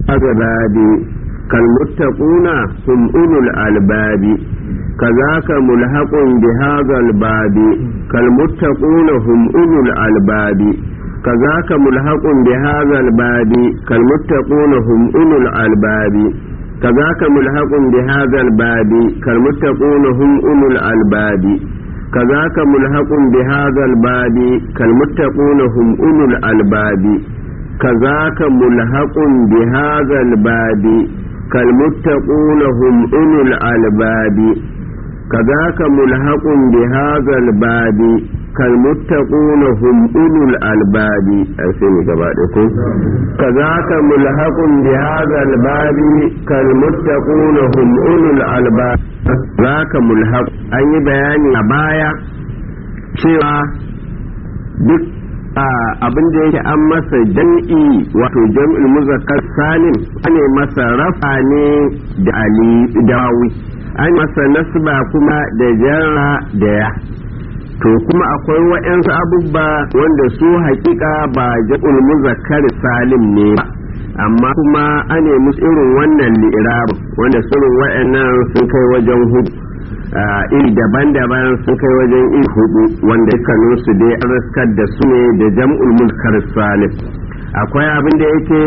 الأغلاب كالمتقون هم أولو الألباب كذاك ملحق بهذا الباب كالمتقون هم أولو الألباب كذاك ملحق بهذا الباب كالمتقون هم أولو الألباب كذاك ملحق بهذا الباب كالمتقون هم أولو الألباب كذاك ملحق بهذا الباب كالمتقون هم أولو الألباب كذاك ملحق بهذا الباب كالمتقون هم أولو الألباب كذاك ملحق بهذا الباب كالمتقون هم أولو الألباب أسمي كباركم كذاك ملحق بهذا الباب كالمتقون هم أولو الألباب ذاك ملحق أي بيان أبايا cewa duk abin da yake an masa jam'i wato jam'il muzakkar salim ane masa rafa ne da ali dawi an masa nasba kuma da jarra da ya to kuma akwai waɗansu abubba wanda su hakika ba jam'ul muzakkar salim ne ba amma kuma ane musu irin wannan li'irabin wanda irin waɗannan sun kai wajen hudu iri daban-daban sun kai wajen iri hudu wanda dukkaninsu dai an raskar da su ne da jam'ul mulkar salim akwai abin da yake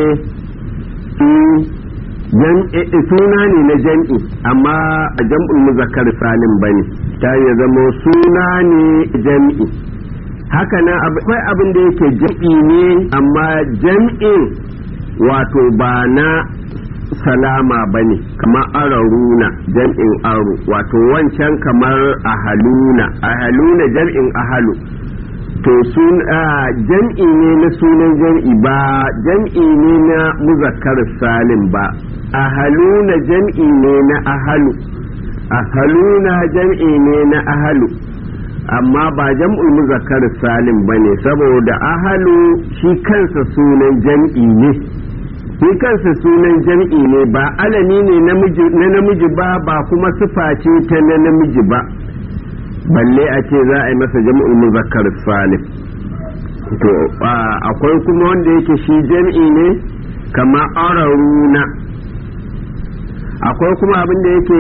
suna ne na jam'i amma a jam'ul muzakkar salim bane ta ya zama suna ne jam'i haka nan akwai abin da yake jam'i ne amma jam'in wato ba na salama ba ne kamar araruna jam'in aro wato wancan kamar ahaluna ahaluna jam'in ahalu to sun jam'i ne na sunan jam'i ba jam'i ne na muzakkar salim ba ahaluna jam'i ne na ahalu ahaluna jam'i ne na ahalu amma ba jam'ul muzakkar salim ba ne saboda ahalu shi kansa sunan jam'i ne shi kansa sunan jam'i ne ba alami ne na namiji ba ba kuma sifa ce ta na namiji ba balle a ce za a yi masa jam'ul muzakkar salim to akwai kuma wanda yake shi jam'i ne kama araruna akwai kuma abin da yake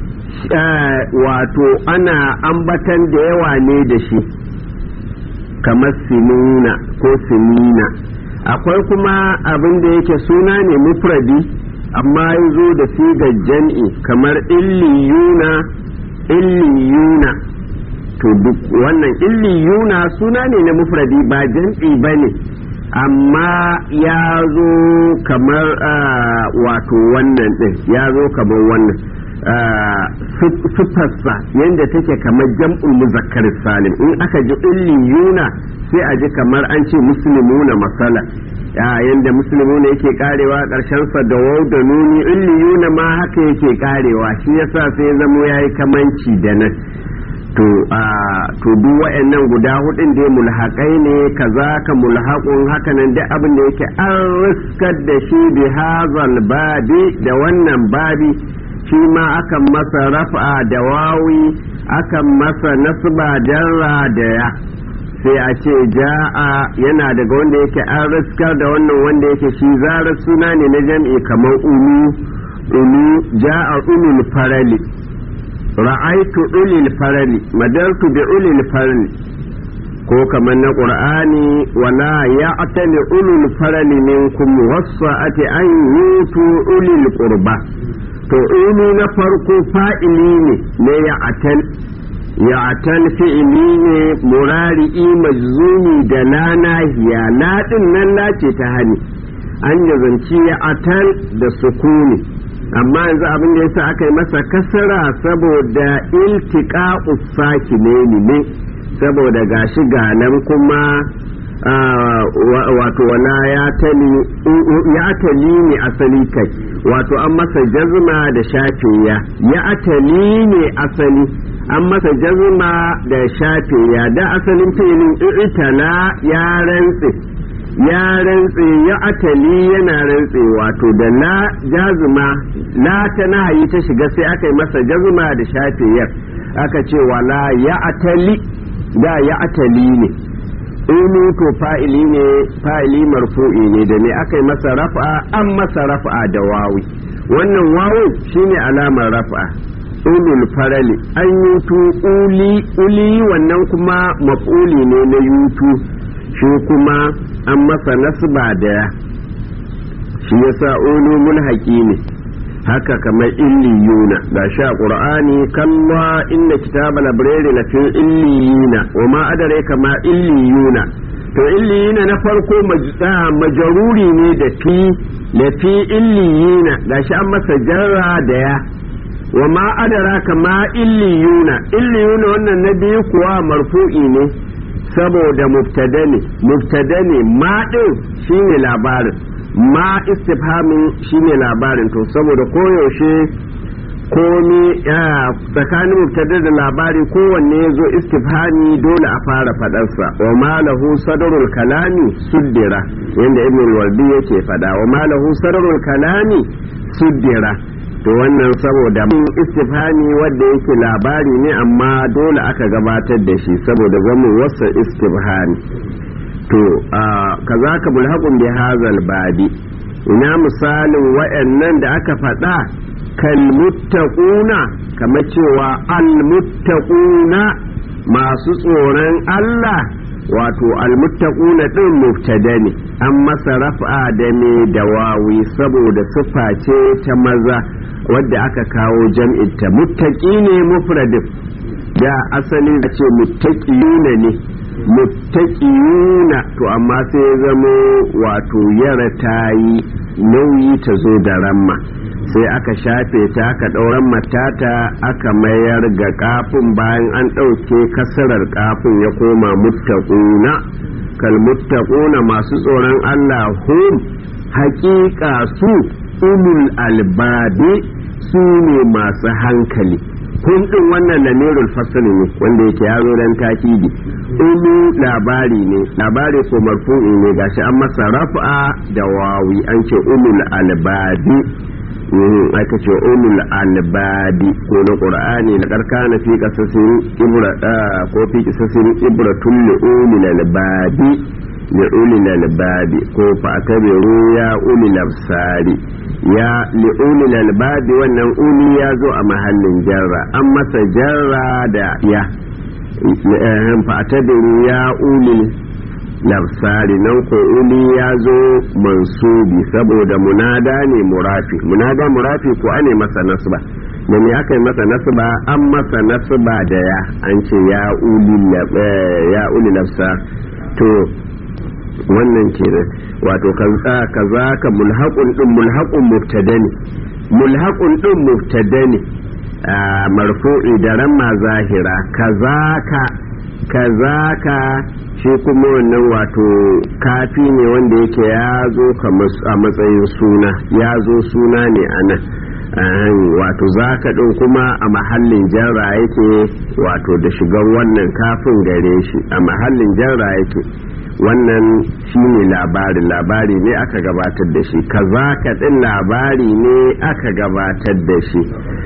wato ana ambatan da yawa ne da shi kamar sinuna ko sinina akwai kuma abin da yake suna ne mufradi amma ya zo da sigar jam'i kamar illiyuna illiyuna to duk wannan illiyuna suna ne na mufradi ba jam'i ba ne amma ya zo kamar wato wannan ɗin ya zo kamar wannan siffarsa yadda take kamar jam'ul muzakkar salim in aka ji illiyuna sai a ji kamar an ce musulmuna masala yadda musulmuna yake karewa karshen sa da wau da nuni illiyuna ma haka yake karewa shi yasa sai ya zamo yayi kamanci da nan to to duk wayannan guda hudun da mulhaƙai ne kaza ka mulhaqun hakanan duk abin da yake an riskar da shi bi hazal babi da wannan babi shi ma akan masa rafa da wawi akan masa nasba jarra da ya sai a ce ja'a yana daga wanda yake an riskar da wannan wanda yake shi zarar suna ne na jam'i kamar ulu ulu ja'a ulul farali ra'aitu ulil farali madartu bi ulil farali ko kamar na qur'ani wala ya'tali ulul farali minkum wasa'ati an yutu ulil qurba to ulu na farko fa'ili ne na ya'tal ya'tal fi'ili ne murari'i majzumi da la nahiya la din nan lace ta hani an yazanci ya'tal da sukuni amma yanzu abin da yasa aka yi masa kasara saboda iltiqa usakine ne saboda gashi ga nan kuma wato wala ya tali ne asali kai wato an masa jazma da shafiya ya atali ne asali an masa jazma da shafiya da asalin filin itala ya rantse ya rantse ya atali yana rantse wato da la jazma la ta nahayi ta shiga sai aka yi masa jazma da shafiyar aka ce wala ya atali da ya atali ne ulu to fa'ili ne fa'ili marfu'i ne da ne aka yi masa raf'a an masa raf'a da wawi wannan wawu shine alamar raf'a ulul farali an yutu uli uli wannan kuma maf'uli ne na yutu shi kuma an masa nasba da ya shi yasa ulu mulhaqi ne haka kamar illiyuna ga sha qur'ani kalla inna kitaba labrari la fi illiyina wa ma adare kama illiyuna to illiyina na farko majaruri ne da fi la fi illiyina ga shi an masa jarra da ya wa ma adara kama illiyuna illiyuna wannan na biyu kuwa marfu'i ne saboda mubtada ne mubtada ne ma din shine labarin ma istifhamin shine labarin to saboda koyaushe komi tsakanin mubtada da labari kowanne ya zo istifhami dole a fara fadarsa wa malahu sadarul kalami suddira yadda ibn walbi yake fada wa malahu sadarul kalami suddira to wannan saboda istifhami wadda yake labari ne amma dole aka gabatar da shi saboda zama wasa istifhami to kazaka mulhaqun bi hazal babi ina misalin wayannan da aka faɗa kal muttaquna kamar cewa al muttaquna masu tsoron Allah wato al muttaquna din mubtada ne an masa raf'a da me da wawi saboda sifa ce ta maza wadda aka kawo jam'in ta muttaqi ne mufradin da asali a ce muttaqiyuna ne muttaqiyuna to amma sai ya zamo wato yara ta yi nauyi ta zo da ramma sai aka shafe ta aka ɗauran matata aka mayar ga kafin bayan an ɗauke kasarar kafin ya koma muttaquna kal muttaquna masu tsoron Allah hum haƙiƙa su ulul albabi su ne masu hankali kun din wannan lamirul fasl ne wanda yake ya zo dan takidi ulu labari ne labari ko marfu'i ne gashi an masa raf'a da wawi an ce ulul albabi aka ce ulul albabi ko na qur'ani la karkana fi qasasin ibra ko fi qasasin ibratun li ulul albabi li ulul albabi ko fa tabiru ya ulul absari ya li'ulil albabi wannan uli ya zo a mahallin jarra an masa jarra da ya fa'atabiru ya ulil labsari nan ko uli ya zo mansubi saboda munada ne murafi munada murafi ko ane masa nasba da me aka yi masa nasba an masa nasba da ya an ce ya uli labsa to wannan kenan wato kaza ka mulhaqun din mulhaqun mubtada ne mulhaqun din mubtada ne marfu'i da ramma zahira kazaka kazaka shi kuma wannan wato kafi ne wanda yake ya zo a matsayin suna ya zo suna ne a nan wato zaka ɗin kuma a mahallin jarra yake wato da shigar wannan kafin gare shi a mahallin jarra yake wannan shine labari labari ne aka gabatar da shi kazaka ɗin labari ne aka gabatar da shi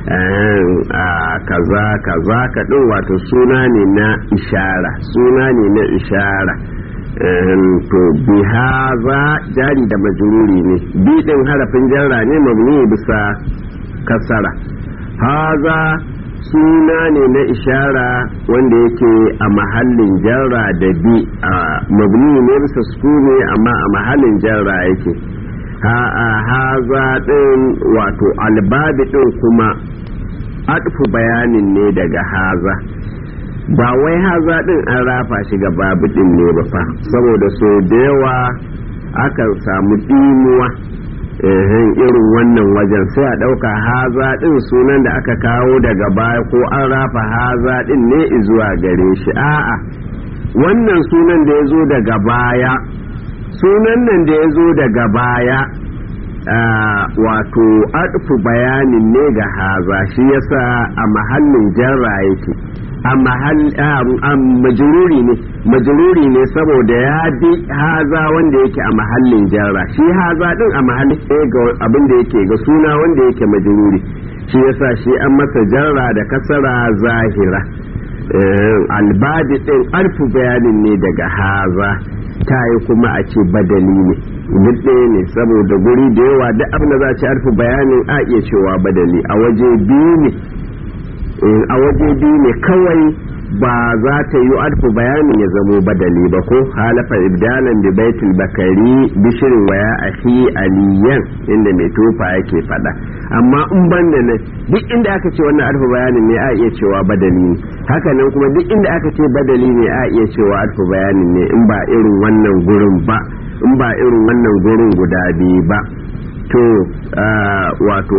kaza kaza ka ɗin wato suna ne na ishara suna ne na ishara to bi haza jari da majururi ne bi ɗin harafin jarra ne mabni bisa kasara haza suna ne na ishara wanda yake a mahallin jarra da bi a mabni ne bisa sukuni amma a mahallin jarra yake haza ɗin wato albabi ɗin kuma adfu bayanin ne daga haza ba wai haza ɗin an rafa shi ga babu ɗin ne ba fa saboda so da yawa akan samu ɗimuwa irin wannan wajen sai a ɗauka haza ɗin sunan da aka kawo daga baya ko an rafa haza ɗin ne zuwa gare shi a'a wannan sunan da ya zo daga baya sunan nan da ya zo daga baya wato adfu bayanin ne ga haza shi yasa a mahallin jarra yake a majururi ne majururi ne saboda ya bi haza wanda yake a mahallin jarra shi haza din a mahallin ga abin da yake ga suna wanda yake majururi shi yasa shi an masa jarra da kasara zahira albadi din alfu bayanin ne daga haza ta yi kuma a ce badali ne duk ɗaya ne saboda guri da yawa duk abin da za a ce alfu bayanin a iya cewa badali a waje biyu ne a waje biyu ne kawai ba za ta yi alfu bayanin ya zamo badali ba ko halafa ibdalan bi baitul bakari bishirin waya ahi aliyan inda mai tofa yake fada amma in ban da nan duk inda aka ce wannan alfu bayanin ne a iya cewa badali ne haka nan kuma duk inda aka ce badali ne a iya cewa alfu bayanin ne in ba irin wannan gurin ba in ba irin wannan gurin guda biyu ba to wato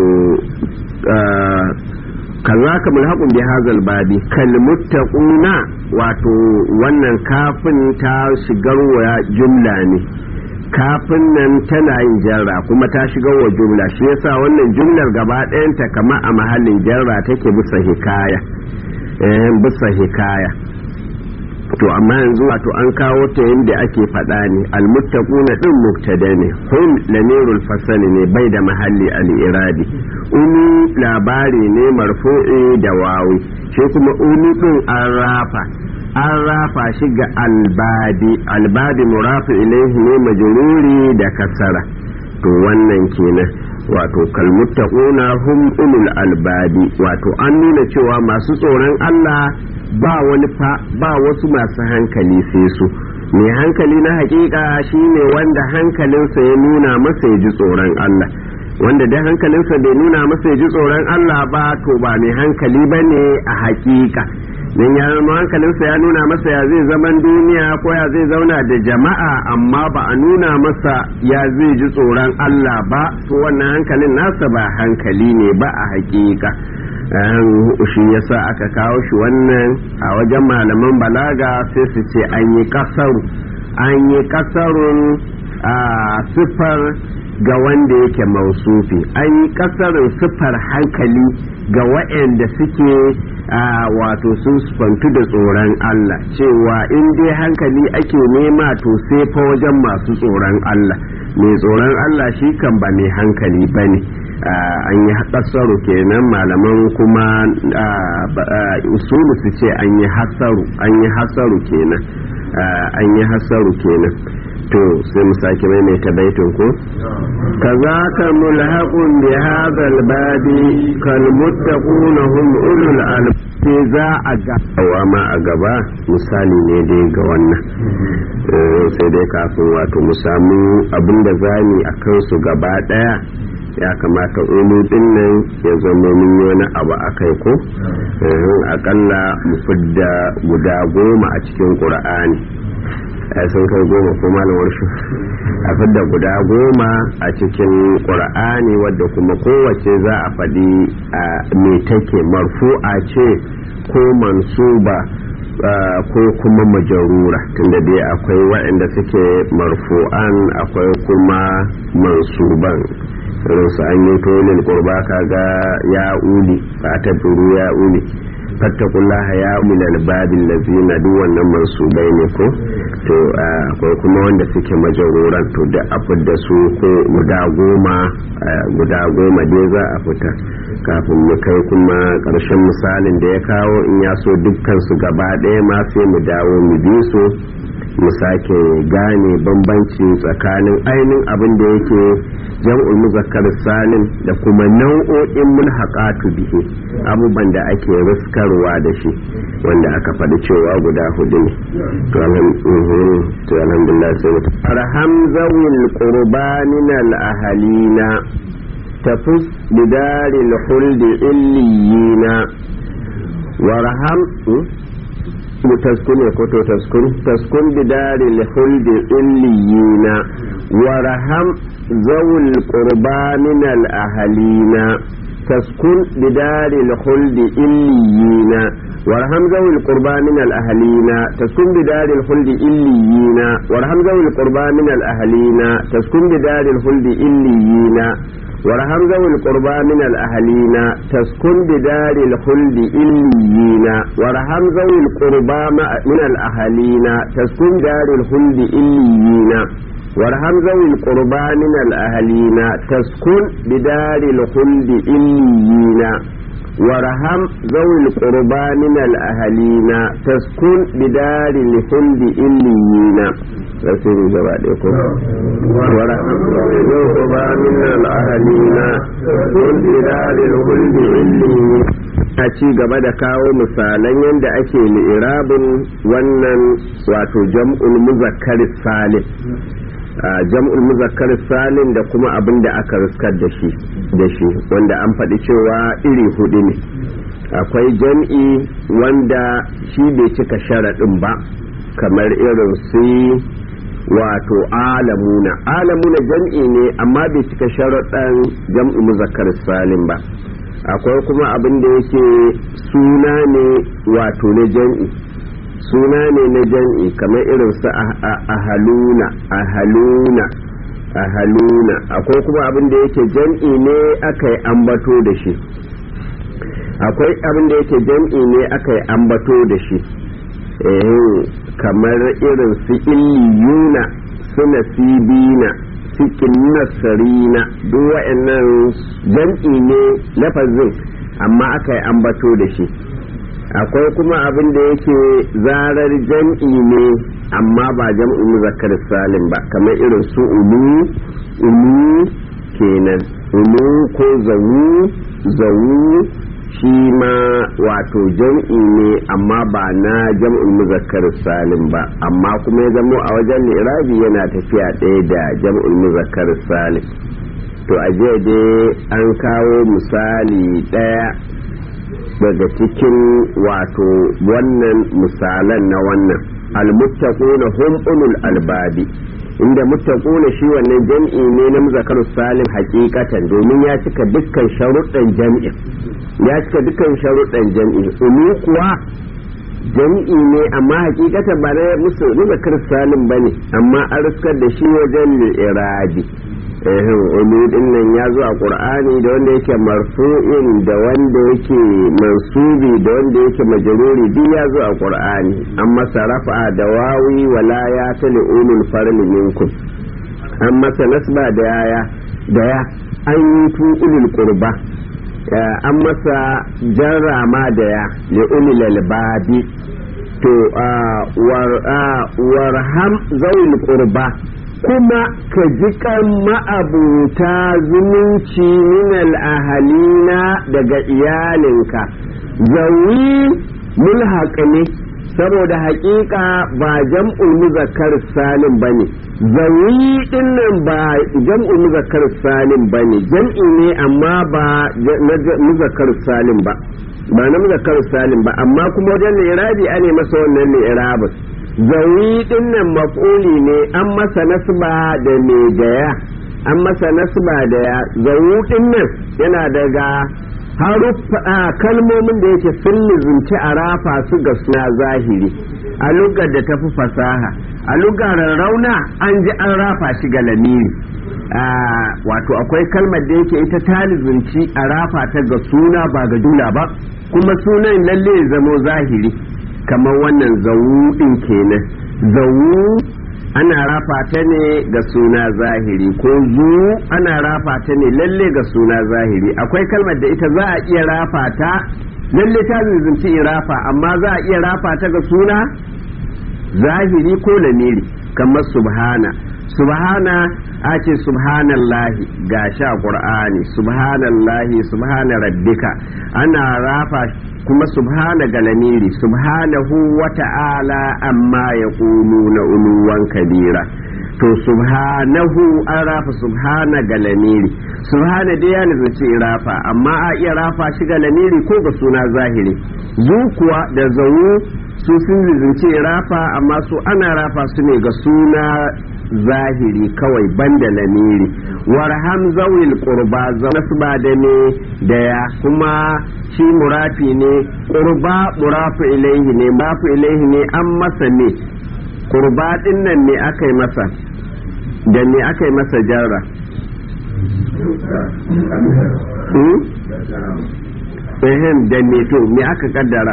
kaza ka mulhaqun bi hazal babi kal muttaquna wato wannan kafin ta shigar wa jumla ne kafin nan tana yin jarra kuma ta shigar wa jumla shi yasa wannan jumlar gaba ɗayanta kama a mahallin jarra take bisa hikaya eh bisa hikaya to amma yanzu wato an kawo ta yadda ake faɗa ne almuttaquna din mubtada ne hum lamirul fasali ne bai da mahalli al-iradi ulu labari ne marfu'i da wawi shi kuma ulu din an rafa an rafa shi ga albadi albadi murafi ilaihi ne majruri da kasara to wannan kenan wato kalmuttaquna hum ulul albadi wato an nuna cewa masu tsoron Allah ba wani fa ba wasu masu hankali sai su mai hankali na hakika shine wanda hankalinsa ya nuna masa ya ji tsoron Allah wanda da hankalinsa bai nuna masa ya ji tsoron Allah ba to ba mai hankali ba ne a hakika don ya zama hankalinsa ya nuna masa ya zai zaman duniya ko ya zai zauna da jama'a amma ba a nuna masa ya zai ji tsoron Allah ba to wannan hankalin nasa ba hankali ne ba a hakika shi yasa aka kawo shi wannan a wajen malaman balaga sai su ce an yi kasaru an yi kasarun a siffar ga wanda yake mausufi an yi kasarin siffar hankali ga waɗanda suke wato sun sfantu da tsoron Allah cewa in dai hankali ake nema to sai fa wajen masu tsoron Allah mai tsoron Allah shi kan ba mai hankali ba ne an yi kasaru kenan malaman kuma usulu su ce an yi hasaru an yi hasaru kenan an yi hasaru kenan to sai mu sake maimaita baitin ko kazaka mulhaqun bi hadha al-babi kal muttaquna hum ulul albab za a ga ma a gaba misali ne dai ga wannan sai dai kafin wato mu samu abinda zani a kansu gaba daya ya kamata ulu din nan ya zama mun yi wani abu a kai ko akalla mu fidda guda goma a cikin ƙur'ani sun kai goma ko malamar shi a fidda guda goma a cikin ƙur'ani wadda kuma kowace za a faɗi a me take marfu'a ce ko mansuba ko kuma majarura tunda dai akwai waɗanda suke marfu'an akwai kuma mansuban irin su an yi tolin kurba kaga ya uli ba ta turu ya uli fattakullaha ya ulal babin lazina duk wannan mansubai ne ko to akwai kuma wanda suke majaruran to da a fidda su ko guda goma guda goma dai za a fita kafin mu kai kuma karshen misalin da ya kawo in ya so dukkan su gaba ɗaya ma sai mu dawo mu bi su mu sake gane bambanci tsakanin ainihin abin da yake jam'ul muzakkar salim da kuma nau'o'in mulhaqatu bihi abubuwan da ake riskarwa da shi wanda aka faɗi cewa guda hudu ne to alhamdulillah sai mutu arham zawil qurbanin al ahalina tafus bidaril khuldi illiyina warham taskun ko to taskun taskun bidari lihuldi illiyina warham zawul qurba min al ahalina taskun bidari lihuldi illiyina warham zawul qurba min al ahalina taskun bidari lihuldi illiyina warham zawul qurba min al ahalina taskun bidari lihuldi illiyina warham zawul qurba min al ahalina taskun bidari al-khuldi illiyina warham zawul qurba min al ahalina taskun bidari al-khuldi illiyina warham zawul qurba min al ahalina taskun bidari al-khuldi illiyina warham zawil qurba min al ahalina taskun bidari lihuldi illiyina rasulu gaba ɗaya ko warham zawil qurba min al ahalina taskun bidari lihuldi illiyina a ci gaba da kawo misalan yadda ake li'irabin wannan wato jam'ul muzakkar salim jam'ul muzakkar salim da kuma abin da aka riskar da shi da shi wanda an faɗi cewa iri hudu ne akwai jam'i wanda shi bai cika sharaɗin ba kamar irin su wato alamuna alamuna jam'i ne amma bai cika sharaɗin jam'ul muzakkar salim ba akwai kuma abin da yake suna ne wato na jam'i suna ne na jam'i kamar irin su ahaluna ahaluna ahaluna akwai kuma abin da yake jam'i ne aka yi ambato da shi akwai abin da yake jam'i ne aka yi ambato da shi kamar irin su illiyuna su nasibina cikin nasarina duk wa'annan jam'i ne lafazin amma aka yi ambato da shi akwai kuma abin da yake zarar jam'i ne amma ba jam'i muzakkar salim ba kamar irin su ulu ulu kenan ulu ko zawu zawu shi ma wato jam'i ne amma ba na jam'ul muzakkar salim ba amma kuma ya zamo a wajen irabi yana tafiya ɗaya da jam'ul muzakkar salim to a dai an kawo misali ɗaya daga cikin wato wannan misalan na wannan almuttaquna hum ulul albabi inda muttaquna shi wannan jam'i ne na muzakkar salim hakikatan domin ya cika dukkan sharuɗan jam'in ya cika dukkan sharuɗan jam'i ulu kuwa jam'i ne amma hakikatan ba na musu muzakkar salim bane amma an riskar da shi wajen irabi ulu din nan ya zo a qur'ani da wanda yake marfu'in da wanda yake mansubi da wanda yake majaruri duk ya zo a qur'ani an masa rafa da wawi wala ya tali ulul farli minkum an masa nasba da yaya da ya an yi tu ulul qurba an masa jarrama da ya li ulil albabi to warham zawil qurba kuma ka ji kan ma'abuta zumunci minal ahalina daga iyalinka zawi mulhaq ne saboda haƙiƙa ba jam'ul muzakkar salim bane zawi dinnan ba jam'ul muzakkar salim bane jam'i ne amma ba na muzakkar salim ba ba na muzakkar salim ba amma kuma wajen irabi ane masa wannan ne irabin zawi dinnan maf'uli ne an masa nasba da me daya an masa nasba da ya zawu dinnan yana daga haruffa kalmomin da yake sun lizunci a rafa su ga suna zahiri a lugar da tafi fasaha a lugar rauna an ji an rafa shi ga lamiri wato akwai kalmar da yake ita ta lizunci a rafa ta ga suna ba ga jula ba kuma sunan lalle ya zamo zahiri kamar wannan zawu ɗin kenan zawu ana rafa ta ne ga suna zahiri ko zu ana rafa ta ne lalle ga suna zahiri akwai kalmar da ita za a iya rafa ta lalle ta zunci rafa amma za a iya rafa ta ga suna zahiri ko lamiri kamar subhana subhana a ce subhanallahi ga sha qur'ani subhanallahi subhana rabbika ana rafa kuma subhana galamiri subhanahu wa ta'ala amma ya na uluwan kabira to subhanahu an rafa subhana galamiri subhana dai ya nufi rafa amma a iya rafa shi galamiri ko ga suna zahiri zu kuwa da zawu su sun lizince rafa amma su ana rafa su ne ga suna zahiri kawai banda lamiri warham zawil qurba nasba da ne da ya kuma shi murafi ne qurba murafu ilaihi ne murafu ilaihi ne an masa ne qurba din nan ne aka yi masa da ne aka yi masa jarra ehem da ne to me aka kaddara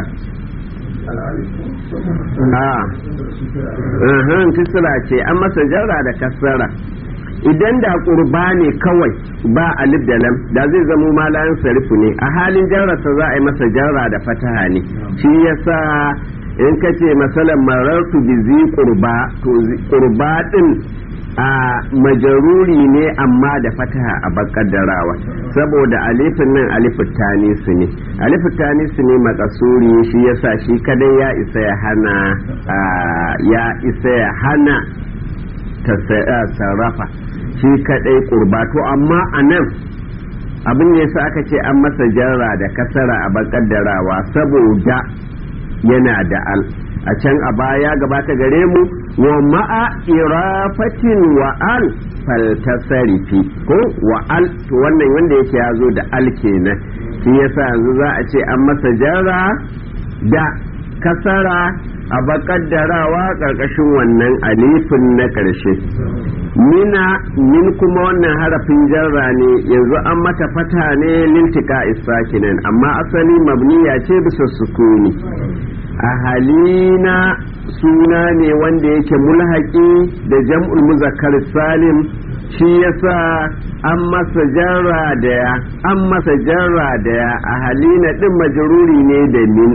a kisra ce an masa jarra da kasara idan da qurba ne kawai ba alif da lam da zai zamo malayan sarifu ne a halin jarrasa za a yi masa jarra da fataha ne shi yasa in ka ce masalan marartu bi zi qurba to qurba din a majaruri ne amma da fataha a bakaddarawa saboda alifin nan alifin tanisu ne alifin tanisu ne makasuri shi yasa shi kadai ya isa ya hana ya isa ya hana ta sarrafa shi kadai kurbato amma a nan abin da yasa aka ce an masa jarra da kasara a bakaddarawa saboda yana da al a can a baya gabata gare mu wa ma'a irafatin wa al faltasarifi ko wa al to wannan wanda yake ya zo da al kenan shi yasa yanzu za a ce an masa jarra da kasara a bakaddarawa ƙarƙashin wannan alifin na ƙarshe mina min kuma wannan harafin jarra ne yanzu an mata fata ne lintika isakinan amma asali mabniya ce bisa sukuni a halina suna ne wanda yake mulhaki da jam'ul muzakkar salim shi yasa an masa jarra daya an masa jarra daya a halina din majruri ne da min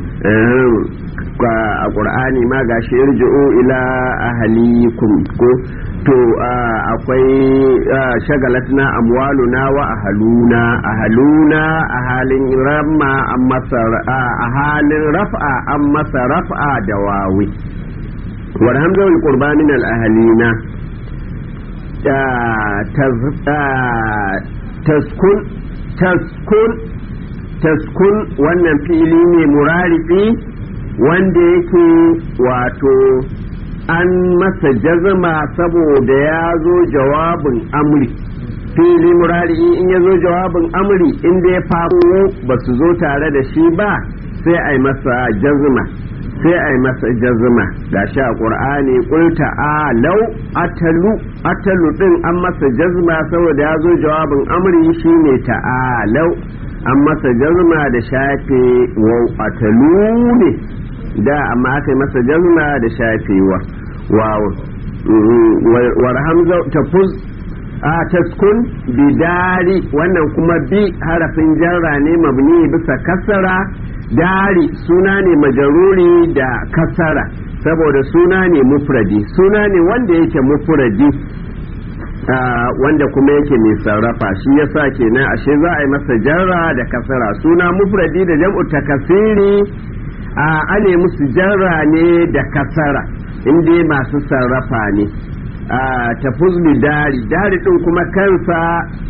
a ƙur'ani ma ga shi irji'u ila ahalikum ko to akwai shagalatna amwaluna wa ahaluna ahaluna a halin ramma an masa a halin raf'a an masa raf'a da wawi warhamza wal qurba min al ahalina taskun taskun taskun wannan fili ne murarifi wanda yake wato an masa jazma saboda ya zo jawabin amri fili murari in ya zo jawabin amri inda ya faru ba su zo tare da shi ba sai a yi masa jazma sai a yi masa jazma ga shi a ƙur'ani ƙulta a lau atalu atalu ɗin an masa jazma saboda ya zo jawabin amri shine ta'alau an masa jazma da shafe wau atalu ne da amma aka yi masa jazma da shafewa wawo warhamza tafuz a taskun bidari wannan kuma bi harafin jarra ne mabni bisa kasara dari suna ne majaruri da kasara saboda suna ne mufradi suna ne wanda yake mufradi wanda kuma yake mai sarrafa shi yasa kenan ashe za a yi masa jarra da kasara suna mufradi da jam'u takasiri a ane musu jarra ne da kasara inda masu sarrafa ne a tafuz dari dari din kuma kansa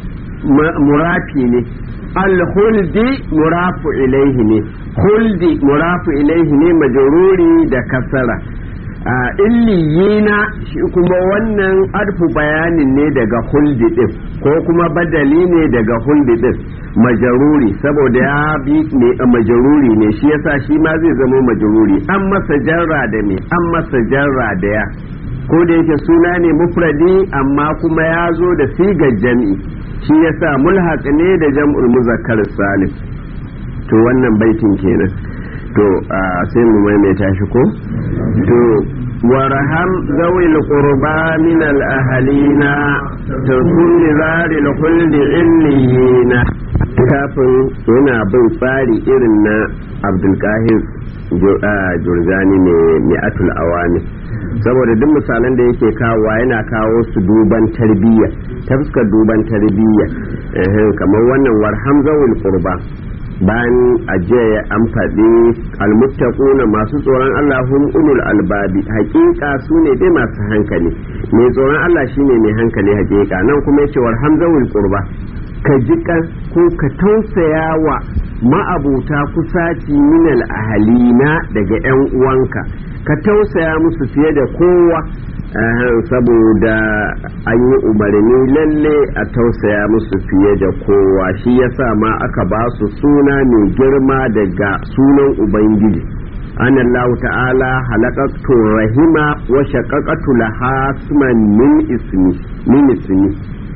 murafi ne alhuldi murafu ilaihi ne huldi murafu ilaihi ne majururi da kasara a illiyina shi kuma wannan arfu bayanin ne daga huldi din ko kuma badali ne daga huldi din majaruri saboda ya bi ne majaruri ne shi yasa shi ma zai zama majaruri an masa jarra da me an masa jarra da ya ko da yake suna ne mufradi amma kuma ya zo da sigar jam'i shi yasa mulhaq ne da jam'ul muzakkar salim to wannan baitin kenan to sai mu maimaita shi ko to warham zawil qurba min al ahalina takun li zaril khuldi illiyina kafin yana bin tsari irin na abdulkahir jurjani ne mi'atul awami saboda duk misalan da yake kawowa yana kawo su duban tarbiyya ta fuskar duban tarbiyya kamar wannan warham zawil qurba bayan ajiya an faɗi almuttaquna masu tsoron Allah hum ulul albabi hakika su ne dai masu hankali mai tsoron Allah shine mai hankali hakika nan kuma yace war hamzawul qurba ka jikan ko ka tausaya wa ma'abuta kusaci minal ahalina daga yan uwanka ka tausaya musu fiye da kowa saboda an yi umarni lalle a tausaya musu fiye da kowa shi yasa ma aka ba su suna mai girma daga sunan ubangiji an Allah ta'ala halakatu rahima wa shaqaqatu laha min ismi min ismi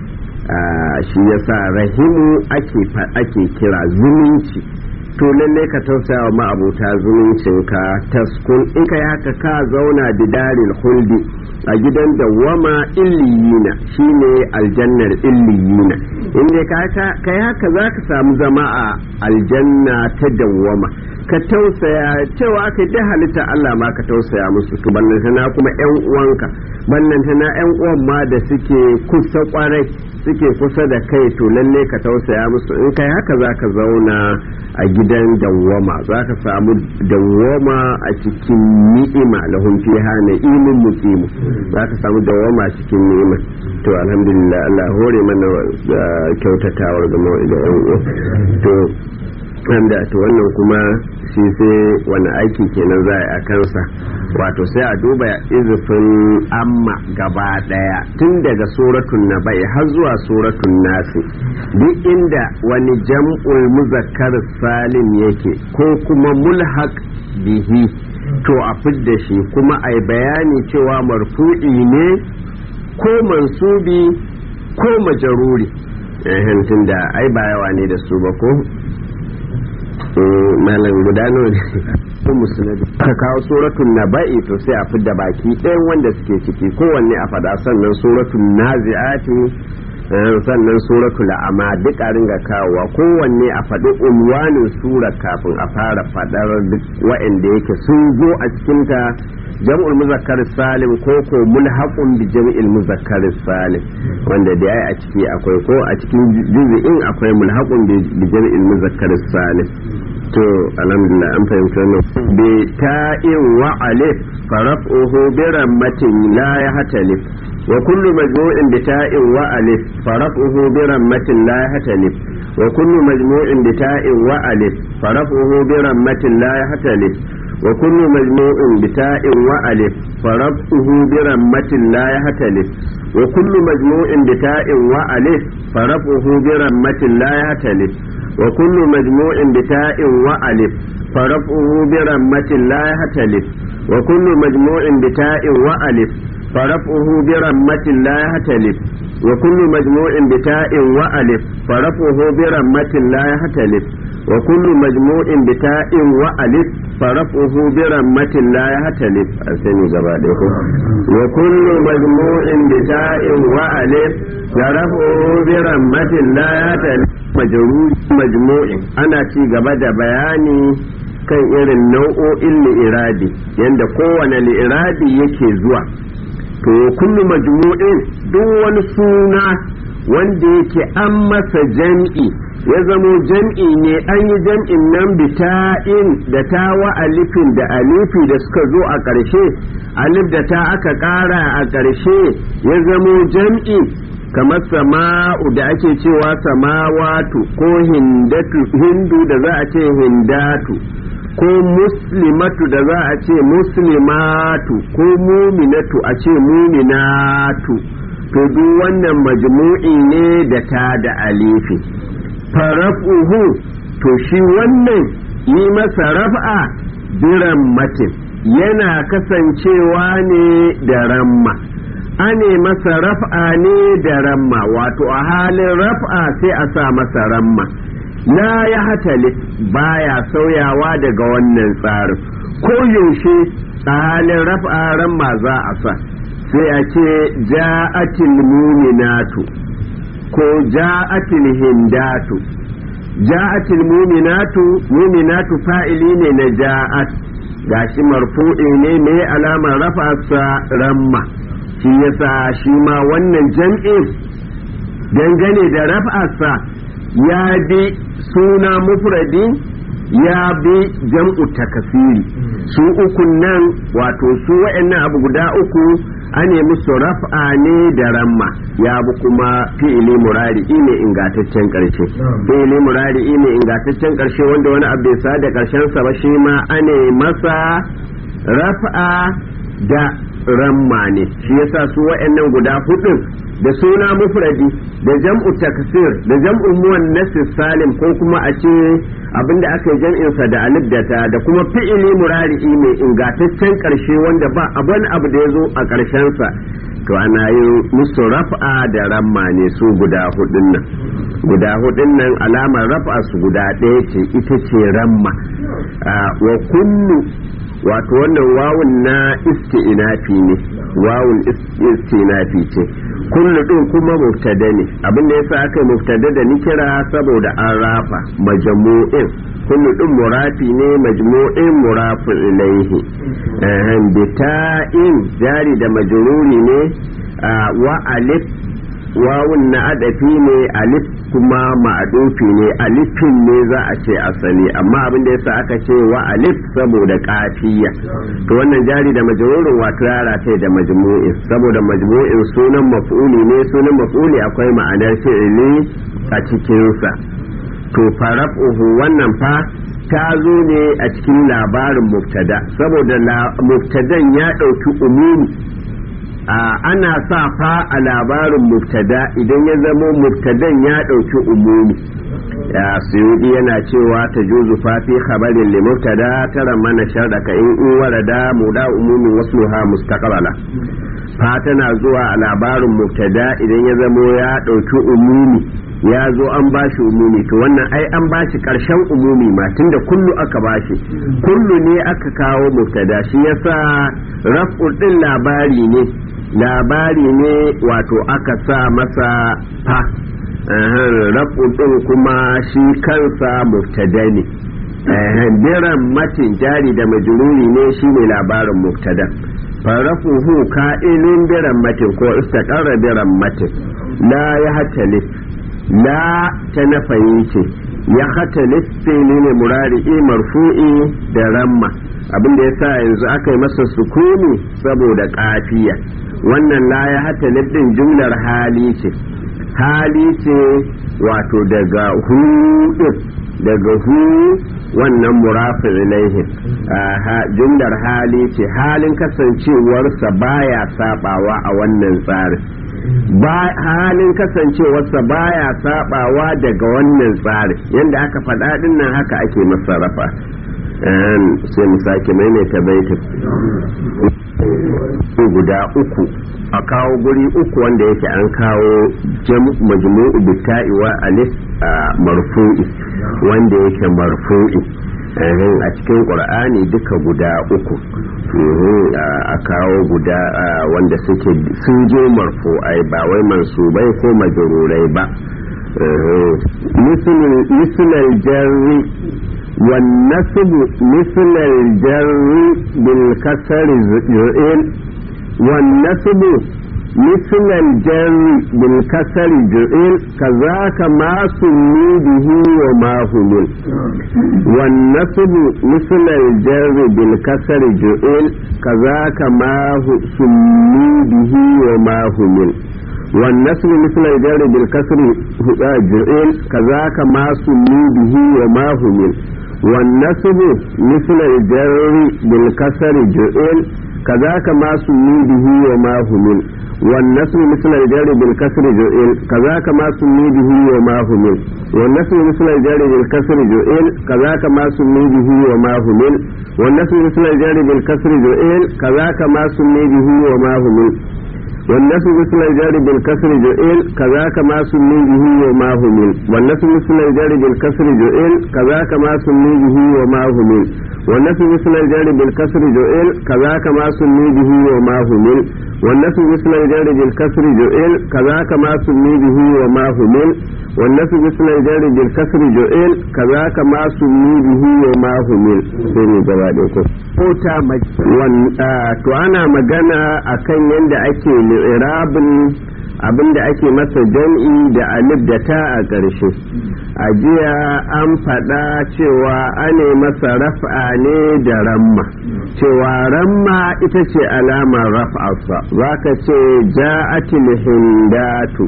shi yasa rahimu ake ake kira zumunci to lalle ka tausaya wa ma'abota zumuncinka taskun in ka haka ka zauna bidaril huldi a gidan dawwama illiyina shine aljannar illiyina inda ka kai haka za ka samu zama a aljanna ta dawwama ka tausaya cewa aka da halitta Allah ma ka tausaya musu to ballantana kuma yan uwanka ballantana yan uwan ma da suke kusa kwarai suke kusa da kai to lalle ka tausaya musu in kai haka za ka zauna a gidan dawwama za ka samu dawwama a cikin ni'ima lahum fiha na'imun muqimu za ka samu dawwama a cikin ni'ima to alhamdulillah Allah hore mana kyautatawar da da yan uwa to wanda to wannan kuma shi sai wani aiki kenan za a kansa wato sai a duba izufin amma gaba daya tun daga suratun na bai har zuwa suratun nasi duk inda wani jam'ul muzakkar salim yake ko kuma mulhaq bihi to a fidda shi kuma a bayani cewa marfu'i ne ko mansubi ko majaruri tun da ai ba yawa ne da su ba ko malam guda ko musulmi ka kawo suratun naba'i to sai a fidda baki ɗayan wanda suke ciki kowanne a faɗa sannan suratun nazi'ati sannan suratul a'ma duk a ringa kawowa kowanne a faɗi unwanin sura kafin a fara faɗar duk wa'anda yake sun zo a cikinta jam'ul muzakkar salim ko ko mulhaqun bi jam'il muzakkar salim wanda da yayi a ciki akwai ko a cikin juz'in akwai mulhaqun bi jam'il muzakkar salim to alhamdulillah an fahimci wannan bi ta'in wa alif faraf'uhu bi rammatin la yahtalif wa kullu majmu'in bi ta'in wa alif faraf'uhu bi rammatin la yahtalif wa kullu majmu'in bi ta'in wa alif faraf'uhu bi rammatin la yahtalif وكل مجموع بتاء وألف فرفعه برمة لا يهتلف وكل مجموع بتاء وألف فرفعه برمة لا يهتلف وكل مجموع بتاء وألف فرفعه برمة لا يهتلف وكل مجموع بتاء وألف فرفعه برمة لا يهتلف وكل مجموع بتاء وألف فرفعه برمة لا يهتلف وكل مجموع بتاء وألف فرفعه برمة لا يهتلف أسني زبادة وكل مجموع بتاء وألف فرفعه برمة لا يهتلف مجرور مجموع أنا تي غبا بياني kan irin nau'o'in li'iradi yadda kowane li'iradi yake zuwa to kullu majmu'in duk wani suna wanda yake an masa jam'i ya zamo jam'i ne an yi jam'in nan bita'in da ta wa alifin da alifi da suka zo a ƙarshe alif da ta aka ƙara a ƙarshe ya zamo jam'i kamar sama'u da ake cewa samawatu ko hindu da za a ce hindatu ko muslimatu da za a ce muslimatu ko muminatu a ce muminatu to duk wannan majmu'i ne da ta da alifi farafuhu to shi wannan yi masa raf'a biran matin yana kasancewa ne da ramma ane masa raf'a ne da ramma wato a halin raf'a sai a sa masa ramma la ya hatali baya sauyawa daga wannan tsarin ko yaushe a halin raf'a ramma za a sa sai a ce ja'atil muminatu ko ja'atil hindatu ja'atil muminatu muminatu fa'ili ne na ja'at gashi marfu'i ne me alamar rafa ramma shi yasa shi ma wannan jam'in dangane da raf'arsa ya bi suna mufradi ya bi jam'u takasiri su uku nan wato su wa'annan abu guda uku ane musu raf'a ne da ramma ya bi kuma fi'ili murari ne ingataccen karshe fi'ili murari ne ingataccen karshe wanda wani abu bai sa da karshen sa ba shi ma ane masa raf'a da ramma ne shi yasa su wa'annan guda hudun da suna mufradi da jam'u taksir da jam'u muwannas salim ko kuma a ce abinda aka yi jam'in sa da alif da ta da kuma fi'ili murari'i mai ingataccen karshe wanda ba abin abu da ya zo a karshen sa to ana yin musu raf'a da ramma ne su guda hudun nan guda hudun nan alamar raf'a su guda ɗaya ce ita ce ramma wa kullu wato wannan wawun na isti'inafi ne wawul istinafi ce kullu din kuma mubtada ne abin da yasa aka mubtada da nikira saboda an rafa majmu'in kullu din murafi ne majmu'in murafin ilaihi bita'in jari da majruri ne wa alif wawun na adafi ne alif kuma ma'adufi ne alifin ne za a ce asali amma abin da yasa aka ce wa alif saboda kafiya to wannan jari da majrurin wato yara ta da majmu'in saboda majmu'in sunan maf'uli ne sunan maf'uli akwai ma'anar fi'ili a cikinsa to farafuhu wannan fa ta zo ne a cikin labarin mubtada saboda mubtadan ya ɗauki umumi ana sa fa a labarin mubtada idan ya zamo mubtadan ya ɗauki umumi ya suyudi yana cewa ta juzu fafi khabarin li mubtada tara mana sharɗaka in in warada muda umumin wasluha mustaqbala fa tana zuwa a labarin mubtada idan ya zamo ya ɗauki umumi ya zo an bashi umumi to wannan ai an bashi karshen umumi ma tunda kullu aka bashi kullu ne aka kawo mubtada shi yasa raf'ul din labari ne labari ne wato aka sa masa fa raf'ul din kuma shi kansa mubtada ne biran matin jari da majruri ne shine labarin mubtada farafuhu ka'ilun biran matin ko istaqarra biran matin la ya hatalif la ta nafayi ce ya hata fili ne murari'i marfu'i da ramma abin da ya sa yanzu aka yi masa sukuni saboda kafiya wannan la ya hata din jumlar hali ce hali ce wato daga hudu daga hu wannan murafin ilaihin jumlar hali ce halin kasancewarsa baya sabawa a wannan tsarin halin kasancewarsa baya sabawa daga wannan tsarin yadda aka faɗa ɗin nan haka ake masarrafa sai mu sake maimaita baitin guda uku a kawo guri uku wanda yake an kawo majmu'u bitta'i wa alif marfu'i wanda yake marfu'i a cikin ƙur'ani duka guda uku a kawo guda wanda suke sun je marfu'ai ba wai mansubai ko majururai ba misalin jarri والنسب مثل الجر بالكسر جئل والنسب مثل الجر بالكسر جئل كذاك ما سمي به وما همل والنسب مثل الجر بالكسر جئل كذاك ما سمي به وما همل والنسب مثل الجر بالكسر جئل كذاك ما سمي به وما همل والنسب مثل الجر بالكسر جئل كذاك ما سمي به وما همل والنسب مثل الجر بالكسر جئل كذاك ما سمي به وما همل والنسب مثل الجر بالكسر جئل كذاك ما سمي به وما همل والنسب مثل الجر بالكسر جئل كذاك ما سمي به وما همل والنسب مثل الجار بالكسر جئل كذاك ما سمي به وما همل والنسب مثل الجار بالكسر جئل كذاك ما سمي به وما همل والنسب مثل الجار بالكسر جئل كذاك ما سمي به وما همل والنسب مثل الجار بالكسر جئل كذاك ما سمي به وما همل والنسب مثل الجار بالكسر جئل كذاك ما سمي به وما همل sai gaba ko ta to ana magana akan yadda ake li'irabin abinda ake masa jam'i da alif da ta a ƙarshe a jiya an faɗa cewa ane masa raf'a ne da ramma cewa ramma ita ce alamar raf'arsa za ka ce ja'atil hindatu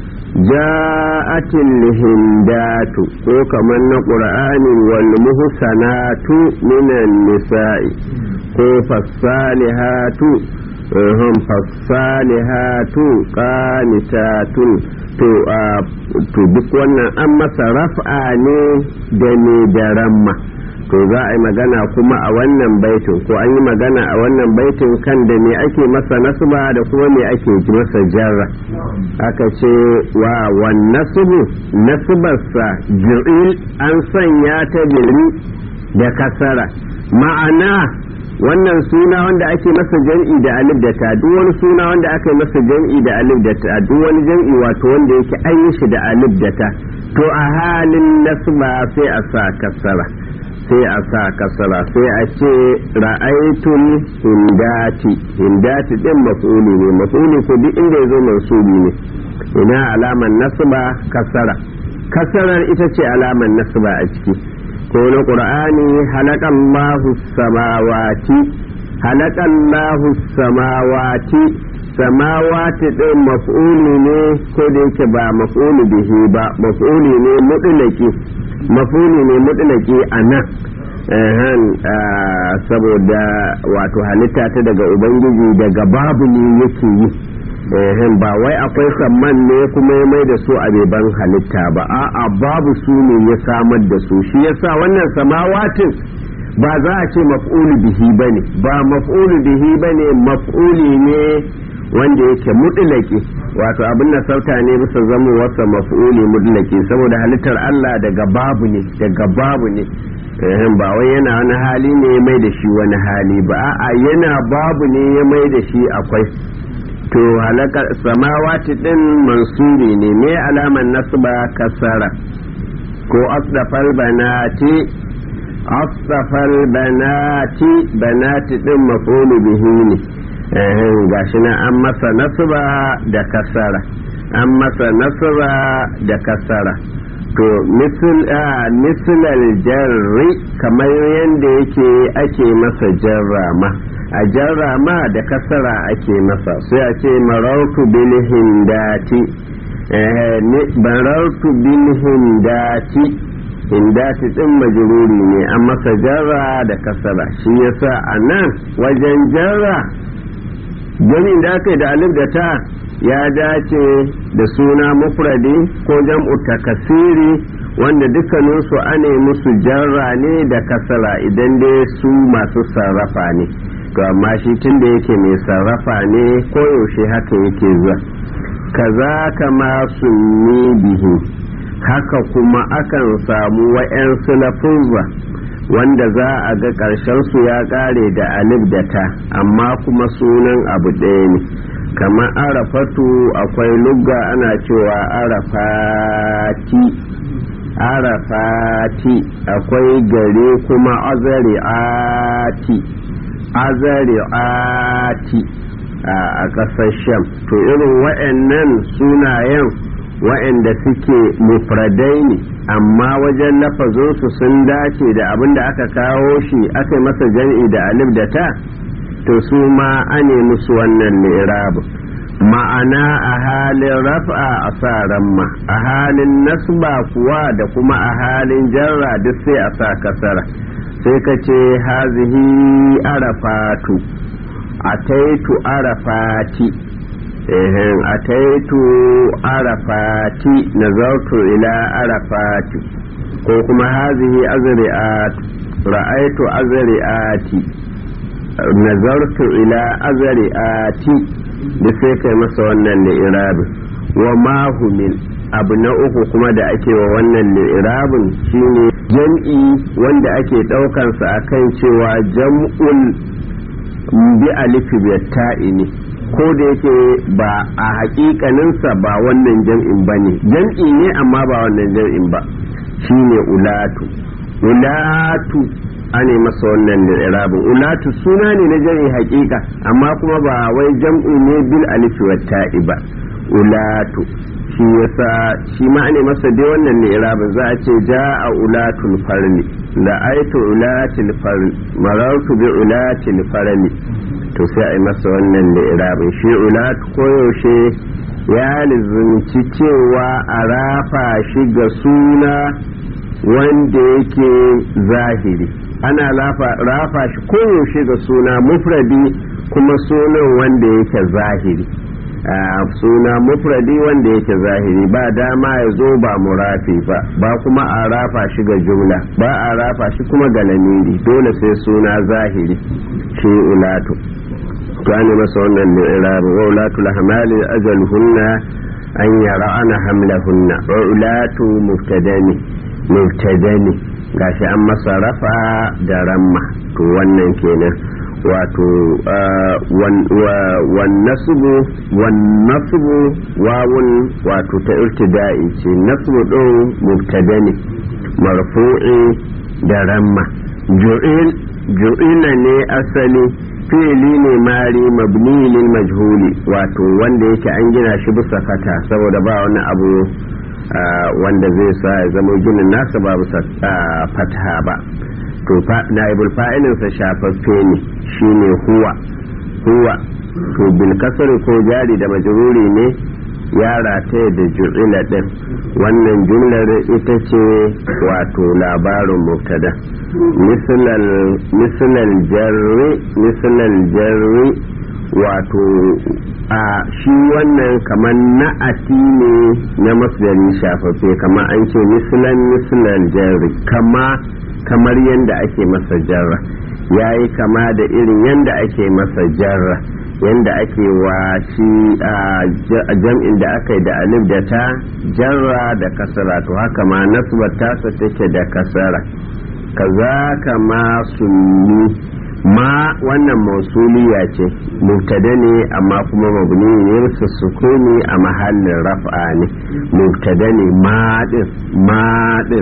ja'atil hindatu ko kamar na ƙur'ani wal muhsanatu minan nisa'i ko fassalihatu hum fassalihatu qanitatun to to duk wannan an masa raf'a ne da ne da ramma to za a yi magana kuma a wannan baitin ko an yi magana a wannan baitin kan da me ake masa nasba da kuma me ake masa jarra aka ce wa wan nasbu nasbarsa ji'il an sanya ta biri da kasara ma'ana wannan suna wanda ake masa jam'i da alif da ta duk wani suna wanda aka yi masa jam'i da alif da ta duk wani jam'i wato wanda yake an yi shi da alif da ta to a halin nasba sai a sa kasara sai a sa kasara sai a ce ra'aitul hindati hindati din maf'uli ne maf'uli ko duk inda yazo mansubi ne ina alaman nasba kasara kasarar ita ce alaman nasba a ciki ko na qur'ani halakallahu samawati halakallahu samawati samawati din maf'uli ne ko da yake ba maf'uli bihi ba maf'uli ne mutlaki maf'uli ne mutlaki a nan saboda wato halitta ta daga ubangiji daga babu ne yake yi ba wai akwai samman ne kuma ya mai da su a beban halitta ba a'a babu su ne ya samar da su shi yasa wannan samawatin ba za a ce maf'ulu bihi bane ba maf'ulu bihi bane maf'uli ne wanda yake mutlaki wato abin da sauta ne bisa zama wasa maf'uli mutlaki saboda halittar Allah daga babu ne daga babu ne ba wai yana wani hali ne ya mai da shi wani hali ba a'a yana babu ne ya mai da shi akwai to halaka samawati din mansuri ne me alaman nasba kasara ko asdafal banati asdafal banati banati din maf'ulu bihi ne gashi na an masa nasba da kasara an masa nasba da kasara to mislal jarri kamar yadda yake ake masa jarrama a jarrama da kasara ake masa sai a ce marautu bil hindati barautu bil hindati hindati din majruri ne an masa jarra da kasara shi yasa a nan wajen jarra jami'in da aka yi da alif da ta ya dace da suna mufradi ko jam'u takasiri wanda dukkaninsu ane musu jarra ne da kasara idan dai su masu sarrafa ne to amma shi tun da yake mai sarrafa ne koyaushe haka yake zuwa kaza kama sunni bihi haka kuma akan samu wa'yansu lafuzza wanda za a ga ƙarshen su ya ƙare da alif da ta amma kuma sunan abu ɗaya ne kamar arafatu akwai lugga ana cewa arafati arafati akwai gare kuma azari'ati azari'ati a ƙasar sham to irin wa'annan sunayen wa'anda suke mufradai ne amma wajen lafazinsu sun dace da abin da aka kawo shi aka masa jam'i da alif da ta to su ma ane musu wannan lirabu ma'ana a halin raf'a a sa ramma a halin nasba kuwa da kuma a halin jarra duk sai a sa kasara sai ka ce hazihi arafatu ataitu arafati ehem ataitu arafati nazartu ila arafati ko kuma hazihi azri'at ra'aitu azri'ati nazartu ila azri'ati da sai kai masa wannan li'irabin wa mahumil abu na uku kuma da ake wa wannan li'irabin shine jam'i wanda ake ɗaukansa a kan cewa jam'ul bi alifi ta'i ne ko da yake ba a hakikaninsa ba wannan jam'in ba ne jam'i ne amma ba wannan jam'in ba shine ulatu ulatu ane masa wannan irabin ulatu suna ne na jami'i hakika amma kuma ba wai jam'i ne bil alifi wa ta'i ba ulatu shi yasa shi ma ane masa dai wannan ne irabin za a ce ja'a ulatul farni la aitu ulatul farni marartu bi ulatul farni to sai a yi masa wannan da irabin shi ulatu koyaushe ya lizunci cewa a rafa shi ga suna wanda yake zahiri ana rafa shi koyaushe ga suna mufradi kuma sunan wanda yake zahiri suna mufradi wanda yake zahiri ba dama ya zo ba murafi ba ba kuma a rafa shi ga jumla ba a rafa shi kuma ga lamiri dole sai suna zahiri shi ulatu gane masa wannan li'irabi wa ulatu lahmali ajaluhunna an yara'ana hamlahunna wa ulatu mubtadani mubtadani gashi an masa rafa da ramma to wannan kenan wato wannasubu wawun wato ta irtida'i ce nasubu ɗin mubtada ne marfu'i da ramma ju'ila ne asali fi'ili ne mari mabni lil majhuli wato wanda yake an gina shi bisa fata saboda ba wani abu wanda zai sa ya zama ginin nasa ba bisa fata ba to naibul fa'ilinsa shafaffe ne shine huwa huwa to bil kasar ko jari da majruri ne ya rataya da ju'ila din wannan jumlar ita ce wato labarin mubtada misalal jarri misalal jarri wato a shi wannan kamar na'ati ne na masdari shafaffe kamar an ce misalan misalal jarri kama kamar yadda ake masa jarra ya yi kama da irin yadda ake masa jarra yadda ake wa shi a jam'in da aka yi da alif da ta jarra da kasara to haka ma nasbar tasa take da kasara kaza kama sunni ma wannan mausuliya ce mubtada ne amma kuma mabni ne su sukuni a mahallin raf'a ne mubtada ne ma din ma din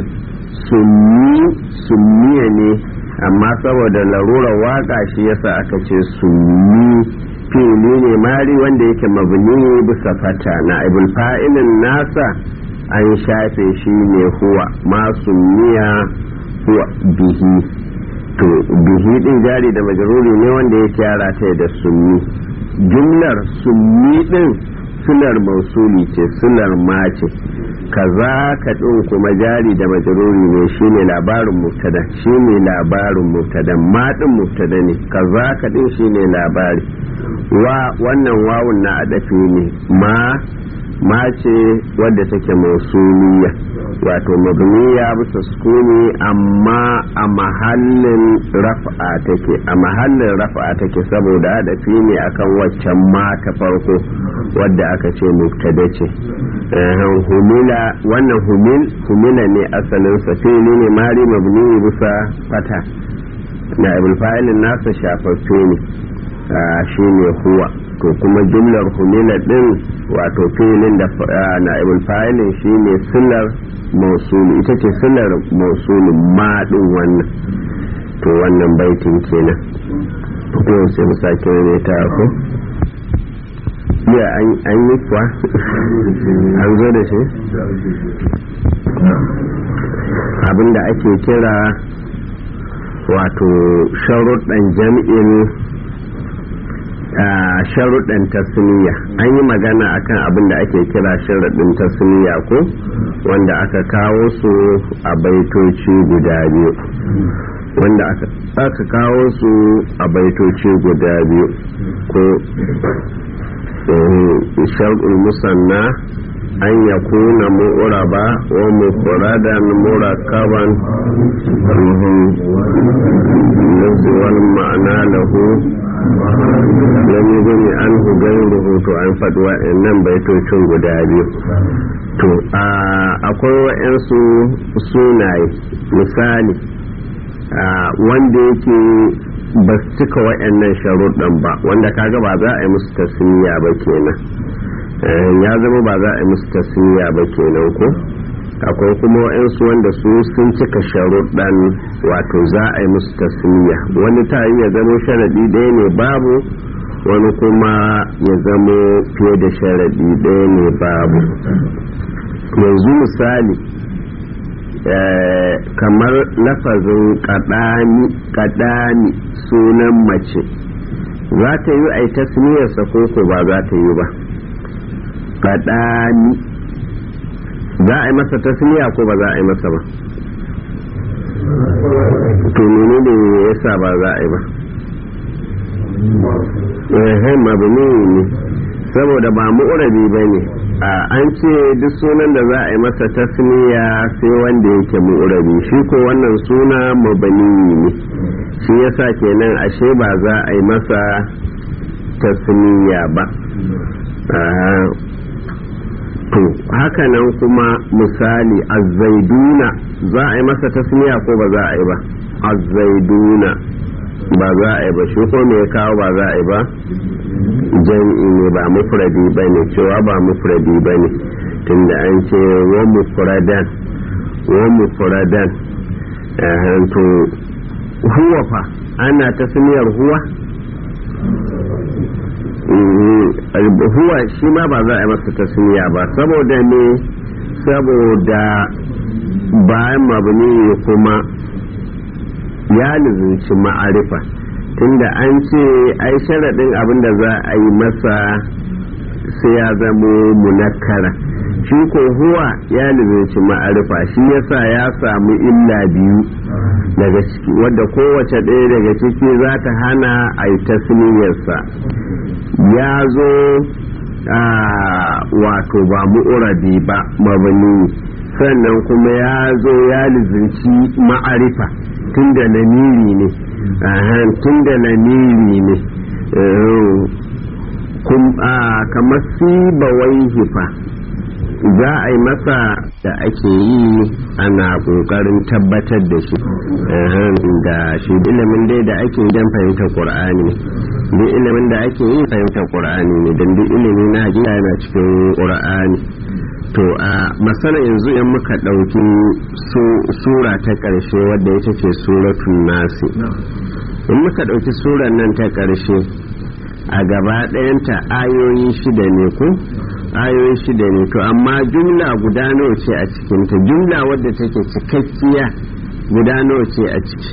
sunni sunniya ne amma saboda larurar waka shi yasa aka ce sunni fili ne mari wanda yake mabni bisa fata na ibul fa'ilin nasa an shafe shi ne huwa ma sunniya huwa bihi to bihi din jari da majaruri ne wanda ya kyara ta da sunni jumlar sunni din sunar mausuli ce sunar mace kaza ka ɗin kuma jari da majaruri ne shine labarin mubtada shine labarin mubtada ma ɗin mubtada ne kaza ka ɗin shine labari wa wannan wawun na adafi ne ma ma ce wadda take mausuliya wato mabniya bisa sukuni amma a mahallin raf'a take a mahallin raf'a take saboda adafi ne akan waccan ma ta farko wadda aka ce mubtada ce humila wannan humil humila ne asalin sa fili ne mari mabni bisa fata na ibul fa'ilin nasa shafaffe ne shi ne huwa to kuma jumlar humila din wato filin da na ibul fa'ilin shi ne silar mausuli ita ce silar mausuli ma din wannan to wannan baitin kenan to sai mu sake ne ta ko ya an yi kuwa an zo da shi abinda ake kira wato sharuɗan jam'in sharuɗan tasniya an yi magana akan abin da ake kira sharuɗin tasniya ko wanda aka kawo su a baitoci guda biyu wanda aka kawo su a baitoci guda biyu ko sharɗul musanna an ya kuna mu'uraba wa mufradan murakaban wal ma'ana lahu lam yugni anhu ghayruhu to an faɗi wa'annan baitocin guda biyu to akwai wa'ansu sunaye misali wanda yake ba su cika wa'annan sharuɗan ba wanda kaga ba za a yi musu tasmiya ba kenan ya zama ba za a yi musu tasmiya ba kenan ko akwai kuma wa'ansu wanda su sun cika sharuɗan wato za a yi musu tasmiya wani ta yi ya zama sharaɗi ɗaya ne babu wani kuma ya zama fiye da sharaɗi ɗaya ne babu yanzu misali kamar lafazin kaɗani sunan mace za ta yi a yi tasmiyarsa ko ko ba za ta yi ba kaɗani za a yi masa tasmiya ko ba za a yi masa ba to mene ne yasa ba za a yi ba ehem mabni ne saboda ba mu'urabi ba ne an ce duk sunan da za a yi masa tasmiya sai wanda yake mu'urabi shi ko wannan suna mabani ne shi yasa kenan ashe ba za a yi masa tasmiya ba to hakanan kuma misali azzaiduna za a yi masa tasmiya ko ba za a yi ba azzaiduna ba za a yi ba shi ko me ya kawo ba za a yi ba jam'i ne ba mufradi ba ne cewa ba mufradi ba ne tunda an ce wa mufradan wa mufradan to huwa fa ana tasmiyar huwa huwa shi ma ba za a yi masa tasmiya ba saboda ne saboda bayan mabuni kuma ya lizinci ma'arifa tunda an ce ai sharaɗin abin da za a yi masa sai ya zamo munakkara shi ko huwa ya lizinci ma'arifa shi yasa ya samu illa biyu daga ciki wadda kowace ɗaya daga ciki za ta hana a yi tasniyarsa ya zo wato ba mu'urabi ba mabani sannan kuma ya zo ya lizinci ma'arifa tun da lamiri ne tun da lamiri ne kamar sibawai hifa za a yi masa da ake yi ana kokarin tabbatar da shi da shi ilimin dai da ake yi don fahimtar qur'ani duk ilimin da ake yi fahimtar qur'ani ne don duk ilimi na hakika yana cikin qur'ani to a masana yanzu in muka ɗauki sura ta ƙarshe wadda ita ce suratun nasi in muka ɗauki surar nan ta ƙarshe a gaba ɗayanta ayoyi shida ne ko ayoyi shida ne to amma jumla guda nawa ce a cikinta jumla wadda take cikakkiya guda nawa ce a ciki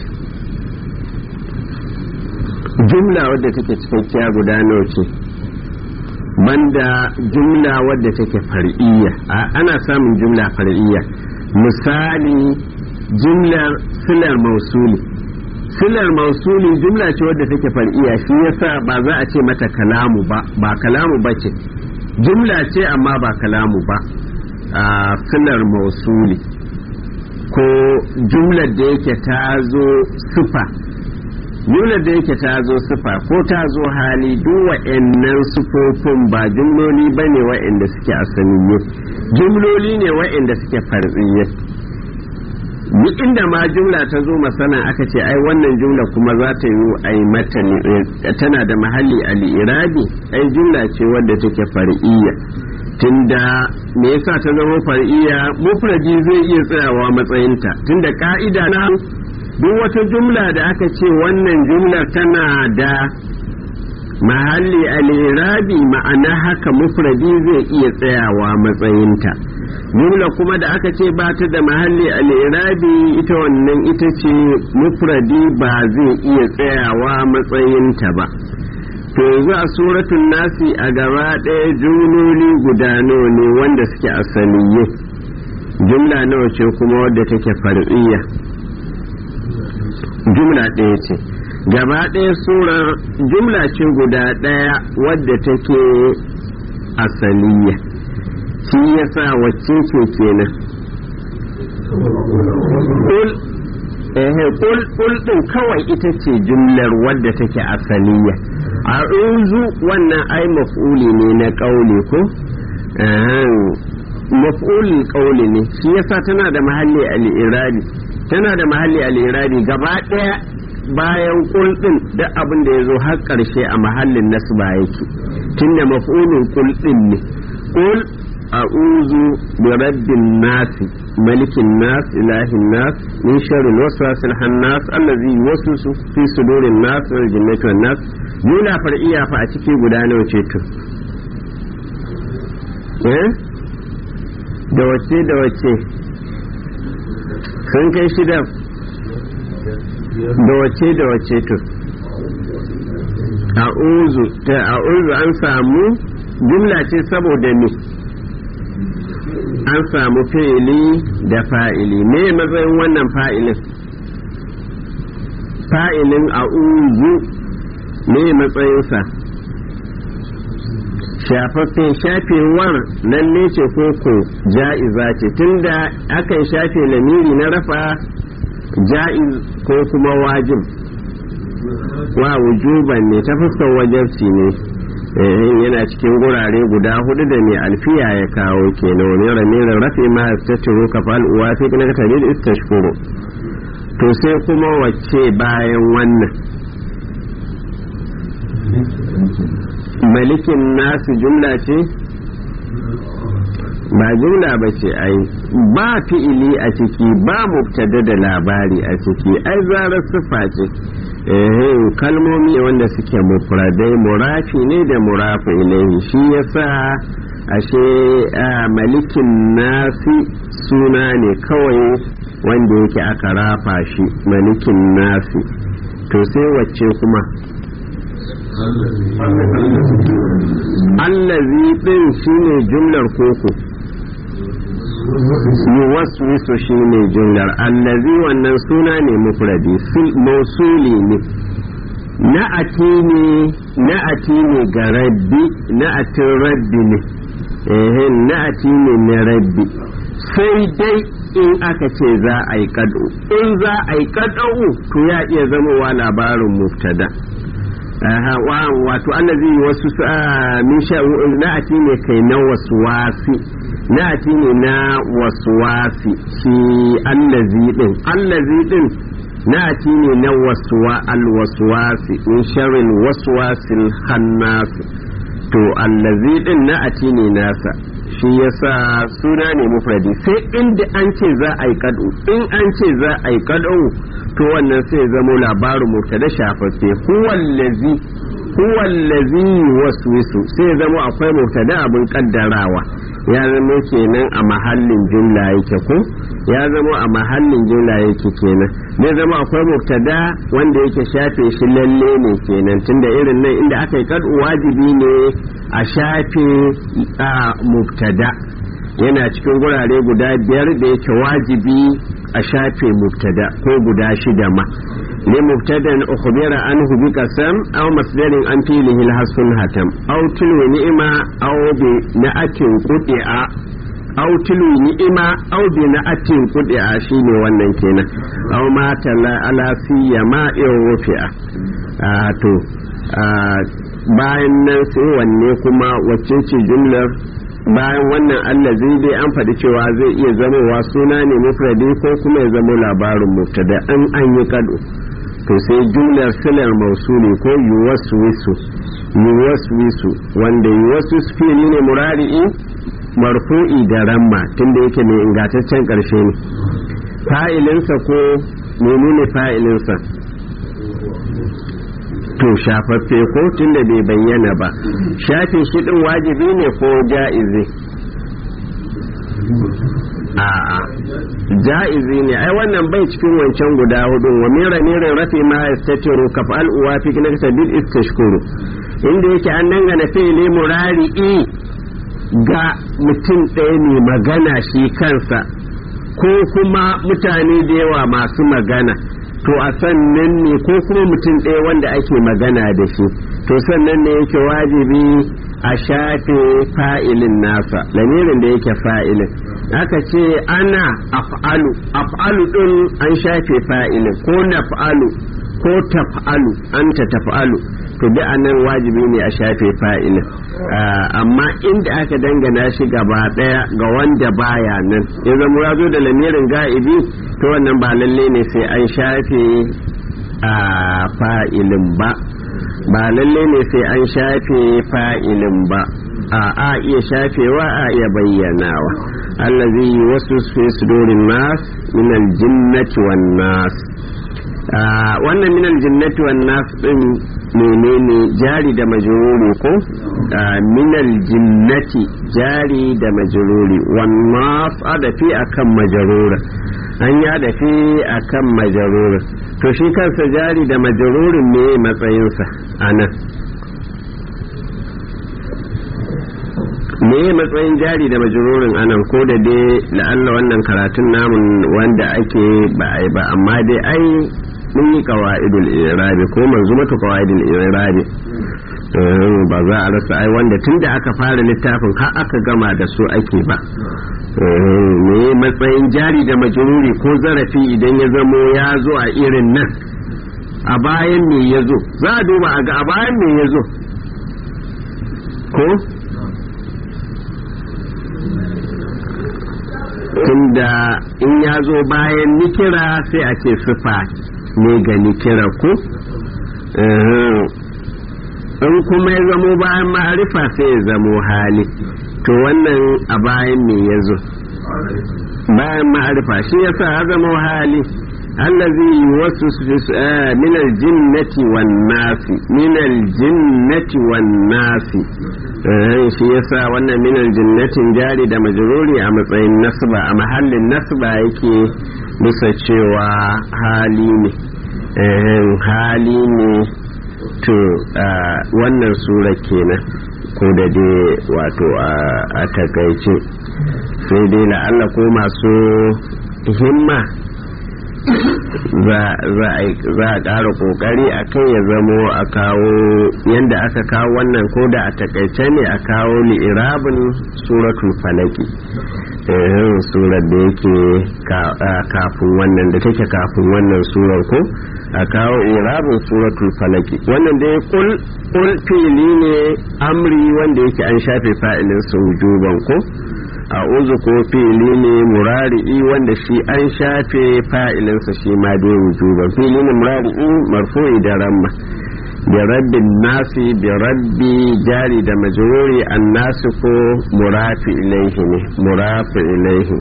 jumla wadda take cikakkiya guda nawa ce banda jumla wadda take far'iyya ana samun jumla far'iyya misali jumlar silar mausuli silar mausuli jumla ce wadda take far'iyya shi yasa ba za a ce mata kalamu ba ba kalamu ba ce jumla ce amma ba kalamu ba a silar mausuli ko jumlar da yake ta zo sufa jumlar da yake ta zo sufa ko ta zo hali duk wa'annan sufofin ba jumloli ba ne wa'anda suke asaniye jumloli ne wa'anda suke farziye duk inda ma jumla ta zo masana aka ce ai wannan jumla kuma za ta yi ai mata tana da mahalli al'irabi ai jumla ce wadda take far'iyya tunda me yasa ta zama far'iyya mufradi zai iya tsayawa matsayinta tunda ka'ida na duk wata jumla da aka ce wannan jumlar tana da mahalli al'irabi ma'ana haka mufradi zai iya tsayawa matsayinta jumla kuma da aka ce ba ta da mahalli al'irabi ita wannan ita ce mufradi ba zai iya tsayawa matsayinta ba to yanzu a suratun nasi a gaba ɗaya jumloli guda nawa ne wanda suke asaliye jumla nawa ce kuma wadda take far'iyya jumla ɗaya ce gaba ɗaya surar jumla ce guda ɗaya wadda take asaliya shi yasa wacce ce kenan kul ehe kul kul din kawai ita ce jumlar wadda take asaliya a wannan ai maf'uli ne na ƙauli ko maf'ulin ƙauli ne shi yasa tana da mahalli al-iradi tana da mahalli al-iradi gaba ɗaya bayan kulɗin da abin da ya zo har ƙarshe a mahallin nasba yake tunda maf'ulin kulɗin ne kul a'udhu bi rabbin nas malikin nas ilahin nas min sharril waswasil hannas allazi yuwaswisu fi sudurin nas wal jinnati wan nas nuna far'iya fa a ciki guda nawa ce to eh da wace da wace sun kai shida da wace da wace to a'udhu ta a'udhu an samu jumla ce saboda me an samu fi'ili da fa'ili me matsayin wannan fa'ilin fa'ilin a'udhu me matsayinsa shafaffe shafewar lalle ce koko ja'iza ce tunda akan shafe lamiri na rafa ja'iz ko kuma wajib wa wujuban ne ta fuskar wajabci ne yana cikin gurare guda hudu da mai alfiya ya kawo kenan wani ramirin rafi ma ta ciro kafal uwa fi na tabi da istashkuru to sai kuma wacce bayan wannan malikin nasu jumla ce ba jumla ba ce ai ba fi'ili a ciki ba mubtada da labari a ciki ai zarar sifa ce kalmomi wanda suke mufradai murafi ne da murafi ilaihi shi yasa ashe malikin nasi suna ne kawai wanda yake aka rafa shi malikin nasi to sai wacce kuma allazi din shine jumlar koko yuwaswisu shine jumlar allazi wannan suna ne mufradi mausuli ne na'ati ne na'ati ne ga rabbi na'atin rabbi ne eh na'ati ne na rabbi sai dai in aka ce za a yi kado in za a yi kado to ya iya zamowa labarin muftada wato allazi wasu min sha na'ati ne kai na wasu wasi na'ati ne na wasu wasi shi allazi din allazi din na'ati ne na waswa alwaswasi min sharrin waswasil khannas to allazi din na'ati ne nasa shi yasa suna ne mufradi sai inda an ce za a yi kadu in an ce za a yi kadu to wannan sai zamo labarin mubtada shafaffe huwallazi huwallazi waswisu sai zamo akwai mubtada abin kaddarawa ya zama kenan a mahallin jumla yake ko ya zama a mahallin jumla yake kenan zai zama akwai mubtada wanda yake shafe shi lalle ne kenan tunda irin nan inda aka yi kadu wajibi ne a shafe a mubtada yana cikin gurare guda biyar da yake wajibi a shafe mubtada ko guda shida ma li mubtadan ukhbira anhu bi qasam aw masdarin an filihi al-hasun hatam aw tilwi ni'ma aw bi na'atin quti'a aw tilwi ni'ima aw bi na'atin quti'a shine wannan kenan aw ma tala ala siyama in rufi'a to bayan nan sai wanne kuma wacce ce jumlar bayan wannan allazi dai an faɗi cewa zai iya zamowa suna ne mufradi ko kuma ya zama labarin mubtada an an yi kado to sai jumlar silar mausuli ko yuwaswisu yuwaswisu wanda yuwaswisu fili ne murari'i marfu'i da ramma tunda yake mai ingantaccen ƙarshe ne fa'ilinsa ko menene fa'ilinsa to shafaffe ko tunda bai bayyana ba shafe shi din wajibi ne ko ja'izi a'a ja'izi ne ai wannan bai cikin wancan guda hudu wa mira mirin rafi ma yastatiru kafal uwa fi kinaka bil istashkuru inda yake an dangana fi'li murari'i ga mutum ɗaya ne magana shi kansa ko kuma mutane da yawa masu magana to a sannan ne ko kuma mutum ɗaya wanda ake magana da shi to sannan ne yake wajibi a shafe fa'ilin nasa lamirin da yake fa'ilin aka ce ana af'alu af'alu ɗin an shafe fa'ilin ko naf'alu ko taf'alu anta taf'alu to da anan wajibi ne a shafe fa'ilin amma inda aka dangana shi gaba daya ga wanda baya nan ya zama ya zo da lamirin ga'ibi to wannan ba lalle ne sai an shafe a fa'ilin ba ba lalle ne sai an shafe fa'ilin ba a a iya shafewa a iya bayyanawa allazi wasu fi sudurin nas min aljinnati wan nas wannan min aljinnati wan nas din menene jari da majruri ko minal jinnati jari da majruri wannan adafi akan majrura an ya dafi akan majrura to shi kansa jari da majrurin me matsayinsa anan me matsayin jari da majrurin anan ko da dai la'alla wannan karatun namun wanda ake ba ba amma dai ai mun yi kawa'idul irabi ko manzumatu kawa'idul irabi ba za a rasa ai wanda tunda aka fara littafin har aka gama da su ake ba me matsayin jari da majruri ko zarafi idan ya zamo ya zo a irin nan a bayan me ya zo za a duba a ga a bayan me ya zo ko tunda in ya zo bayan nikira sai a ce sifa ne ga nikira ko in kuma ya zamo bayan ma'arifa sai ya zamo hali to wannan a bayan me ya zo bayan ma'arifa shi yasa ya zamo hali allazi wasu min aljinnati wan nasi min aljinnati wan nasi shi yasa wannan min aljinnatin jari da majruri a matsayin nasba a mahallin nasba yake bisa cewa hali ne hali ne to wannan sura kenan ko da dai wato a takaice sai dai la'alla ko masu himma za a ƙara ƙoƙari a kai ya zamo a kawo yadda aka kawo wannan ko da a takaice ne a kawo li'irabin suratul falaki surar da yake kafin wannan da take kafin wannan surar ko a kawo irabin suratul falaki wannan dai kul kul fili ne amri wanda yake an shafe fa'ilin su wujuban ko a uzu ko fili ne murari'i wanda shi an shafe fa'ilinsa shi ma dai wujuban fili ne murari'i marfu'i da ramma da rabbin nasi da rabbi jari da majruri an nasi ko murafi ilaihi ne murafi ilaihi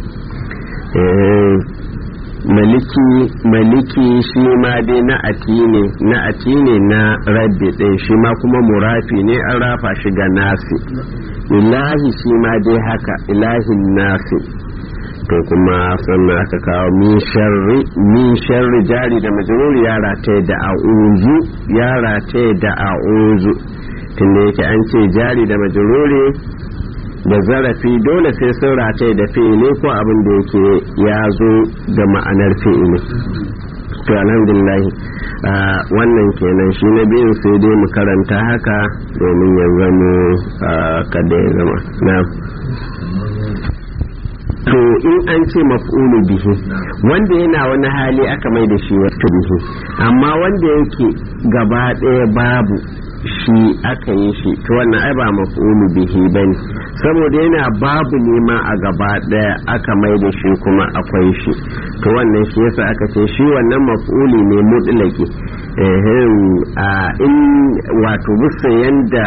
maliki maliki shi ma dai na ati ne na ati ne na rabbi ɗin shi ma kuma murafi ne an rafa shi ga nasi ilahi shi ma dai haka ilahin nasi to kuma sannan aka kawo min sharri min sharri jari da majruri ya rataye da a'uzu ya rataye da a'uzu tunda yake an ce jari da majruri da zarafi dole sai sun rataye da fi'ili ko abin da yake ya zo da ma'anar fi'ili to alhamdulillah wannan kenan shi na biyun sai dai mu karanta haka domin ya zama kada ya zama na to in an ce maf'ulu bihi wanda yana wani hali aka mai da shi wata bihi amma wanda yake gaba ɗaya babu shi aka yi shi to wannan ai ba maf'ulu bihi bane saboda yana babu nema a gaba ɗaya aka mai da shi kuma akwai shi to wannan shi yasa aka ce shi wannan maf'uli ne mutlaki a in wato bisa yanda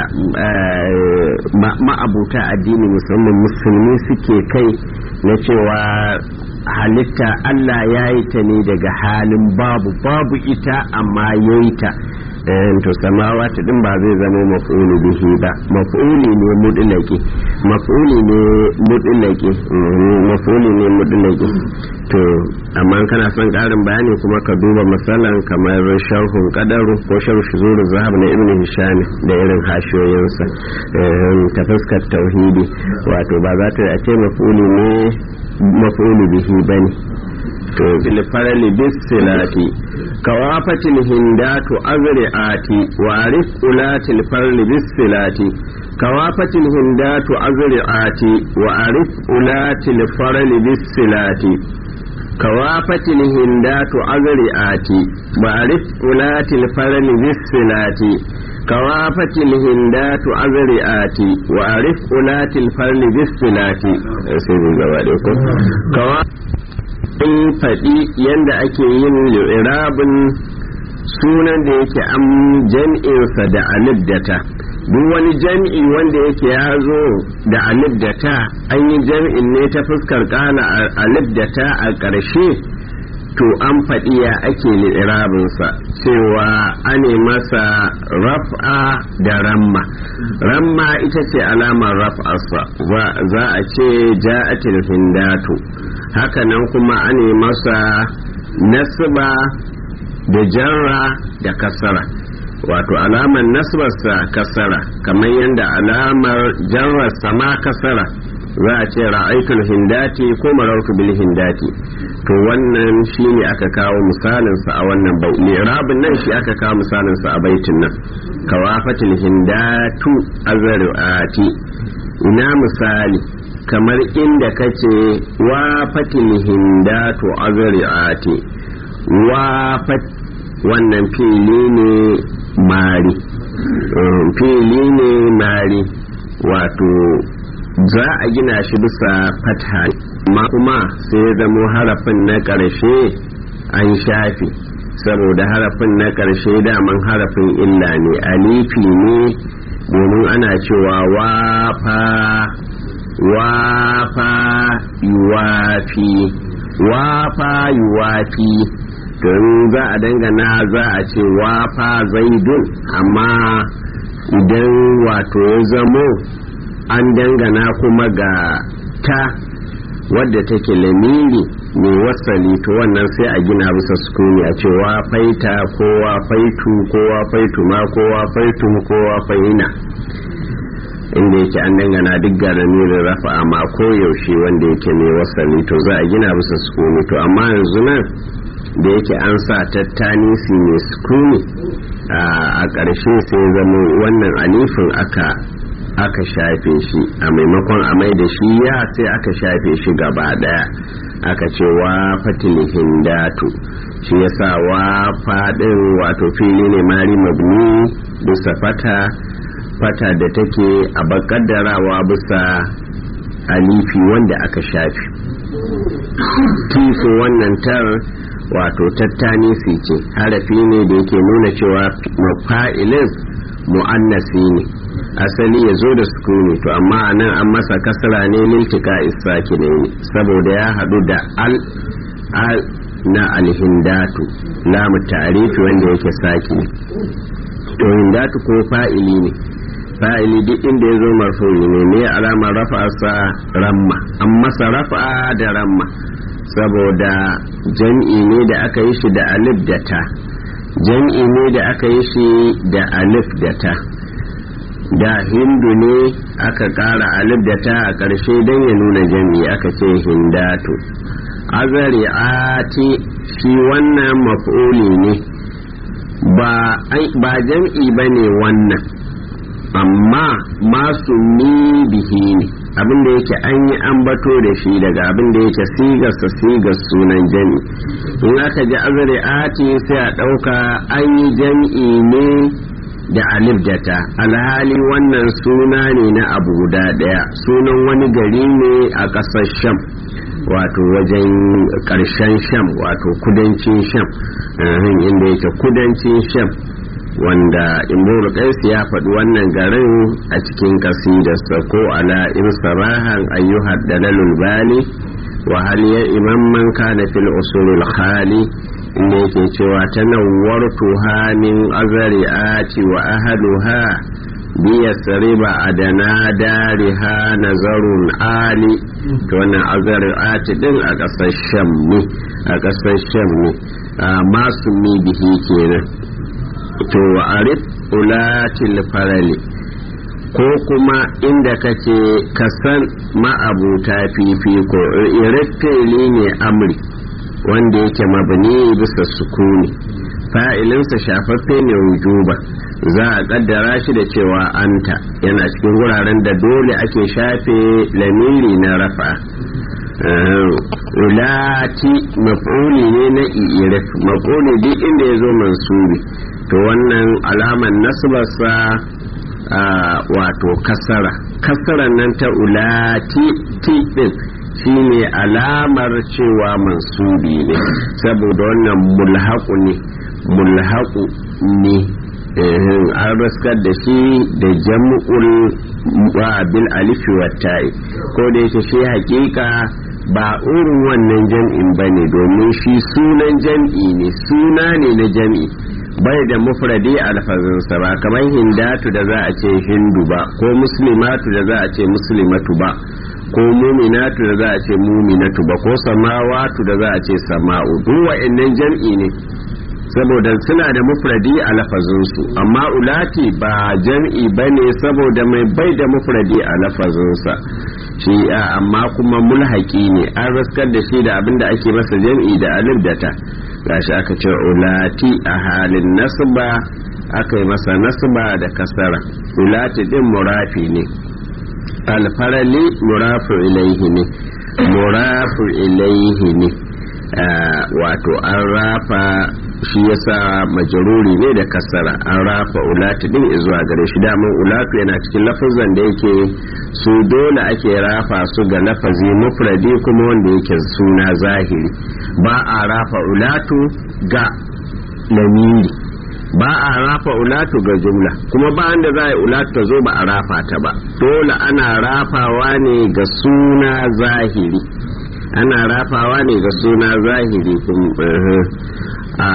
ma'abuta addini musamman musulmi suke kai na cewa halitta Allah ya yi ta ne daga halin babu babu ita amma ya yi ta to samawa ta din ba zai zama maf'ulu bihi ba maf'uli ne mudlaki maf'uli ne mudlaki maf'uli ne mudlaki to amma kana son karin bayani kuma ka duba misalan kamar sharhun qadaru ko sharh shuzuru zahab na ibnu hisham da irin hashiyoyinsa ta fuskar tauhidi wato ba za ta ce maf'uli ne maf'ulu bihi bane to bil farali bis silati kawafatil hindatu azri'ati wa arif ulatil farli bis silati kawafatil hindatu azri'ati wa arif ulatil farli bis silati kawafatil hindatu azri'ati wa arif ulatil farli bis silati kawafatil hindatu azri'ati wa arif ulatil farli bis silati sai gaba da ko in faɗi yadda ake yin li'irabin sunan da yake an jam'insa da alif da ta duk wani jam'i wanda yake ya zo da alif da ta an yi jam'in ne ta fuskar ƙala alif da ta a ƙarshe to an faɗi ya ake li'irabinsa cewa ane masa raf'a da ramma ramma ita ce alamar raf'arsa za a ce ja'atil hindatu hakanan kuma ane masa nasba da jarra da kasara wato alamar nasbarsa kasara kamar yadda alamar jarrarsa ma kasara za a ce ra'aitul hindati ko marartu bil hindati to wannan shi ne aka kawo misalinsa a wannan bai lirabin nan shi aka kawo misalinsa a baitin nan kawafatul hindatu azruati ina misali kamar inda kace wa fatil hindatu azri'ati wa fat wannan fili ne mari fili ne mari wato za a gina shi bisa fatha amma kuma sai zamo harafin na ƙarshe an shafe saboda harafin na ƙarshe daman harafin illa ne alifi ne domin ana cewa wafa wafa yuwafi wafa yuwafi don za a dangana za a ce wafa zaidun amma idan wato ya zamo an dangana kuma ga ta wadda take lamiri mai wasali to wannan sai a gina bisa sukuni a ce wa faita ko wa faitu ko wa faitu ma ko wa faitu ko wa faina inda yake an dangana duk ga lamirin rafa amma ko yaushe wanda yake mai wasali to za a gina bisa sukuni to amma yanzu nan da yake an sa tattanisi mai sukuni a ƙarshe sai zama wannan alifin aka aka shafe shi a maimakon a mai da shi ya sai aka shafe shi gaba daya aka ce wa fatilihin datu shi yasa wa fadin wato fili ne mari mabni bisa fata fata da take a bakaddarawa bisa alifi wanda aka shafe kifin wannan tar wato tattanisi ce harafi ne da yake nuna cewa mafa'ilin mu'annasi ne asali ya zo da sukuni to amma a nan an masa kasara ne liltika isaki ne saboda ya haɗu da al al na alhindatu lamu tarifi wanda yake saki ne to hindatu ko fa'ili ne fa'ili duk inda ya zo marfu'i ne ne alamar rafa sa ramma an masa rafa da ramma saboda jam'i ne da aka yi shi da alif da ta jam'i ne da aka yi shi da alif da ta da hindu ne aka ƙara alif da ta a ƙarshe don ya nuna jam'i aka ce hindatu azari ati shi wannan maf'uli ne ba jam'i ba ne wannan amma masu ni bihi ne abinda yake an yi ambato da shi daga abinda yake sigarsa sigar sunan jami in aka ji azari ati sai a ɗauka an yi jam'i ne da alif da ta alhali wannan suna ne na abu guda ɗaya sunan wani gari ne a ƙasar sham wato wajen ƙarshen sham wato kudancin sham inda yake kudancin sham wanda imrul qais ya faɗi wannan garin a cikin kasidarsa ko ala irsarahan ayyuhad dalalul bali wa hal ya imam man kana fil usulul khali inda yake cewa tanawwartu ha min azari'ati wa ahluha biyasriba adana dariha nazarun ali to wannan azari'ati din a ƙasar sham ne a ƙasar sham ne masu mi bihi kenan to arif ulatil farali ko kuma inda kake kasan ma'abuta fifiko irifili ne amri wanda yake mabni bisa sukuni fa'ilinsa shafaffe ne wujuba za a kaddara shi da cewa anta yana cikin wuraren da dole ake shafe lamiri na rafa ulati maf'uli ne na irif maf'uli duk inda ya zo mansubi to wannan alaman nasbarsa wato kasara kasaran nan ta ulati ti din shine alamar cewa mansubi ne saboda wannan mulhaku ne mulhaku ne an raskar da shi da jam'ul bil alifi wa ta'i ko da yake shi hakika ba irin wannan jam'in bane domin shi sunan jam'i ne suna ne na jam'i bai da mufradi a lafazinsa ba kamar hindatu da za a ce hindu ba ko muslimatu da za a ce muslimatu ba ko muminatu da za a ce muminatu ba ko samawatu da za a ce sama'u duk wa'annan jam'i ne saboda suna da mufradi a lafazinsu amma ulati ba jam'i ba ne saboda mai bai da mufradi a lafazinsa shi amma kuma mulhaki ne an raskar da shi da abin da ake masa jam'i da alif da ta gashi aka ce ulati a halin nasba aka yi masa nasba da kasara ulati din murafi ne alfarali murafu ilaihi ne murafu ilaihi ne wato an rafa shi yasa majaruri ne da kasara an rafa ulati din zuwa gare shi daman ulatu yana cikin lafazan da yake su dole ake rafa su ga lafazi mufradi kuma wanda yake suna zahiri ba a rafa ulatu ga lamiri ba a rafa ulatu ga jumla kuma ba da za a ulatu ta zo ba a rafa ta ba dole ana rafawa ne ga suna zahiri ana rafawa ne ga suna zahiri a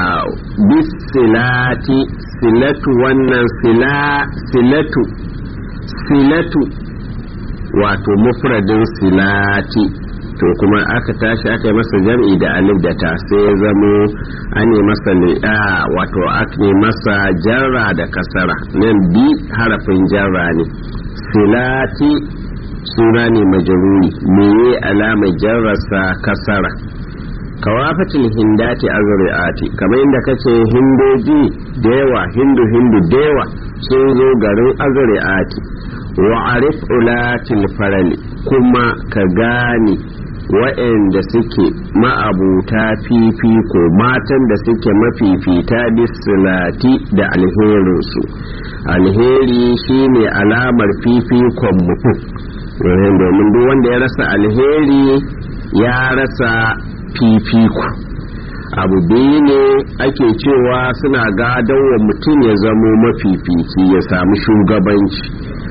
bisilati silatu wannan sila silatu silatu wato mufradin silati to kuma aka tashi aka yi masa jam'i da alif da ta sai ya zamo an yi masa wato aka yi masa jarra da kasara nan bi harafin jarra ne silati suna ne majaruri meye alamar jarrasa kasara kawafatil hindati azri'ati kamar inda kace hindoji da yawa hindu hindu da yawa sun zo garin azri'ati wa arif ulatil farali kuma ka gane wa'anda suke ma'abuta fifiko matan da suke mafifita bisilati da alherinsu alheri shine alamar fifikon mutum domin duk wanda ya rasa alheri ya rasa fifiko abu biyu ne ake cewa suna gadon wa mutum ya zamo mafifici ya samu shugabanci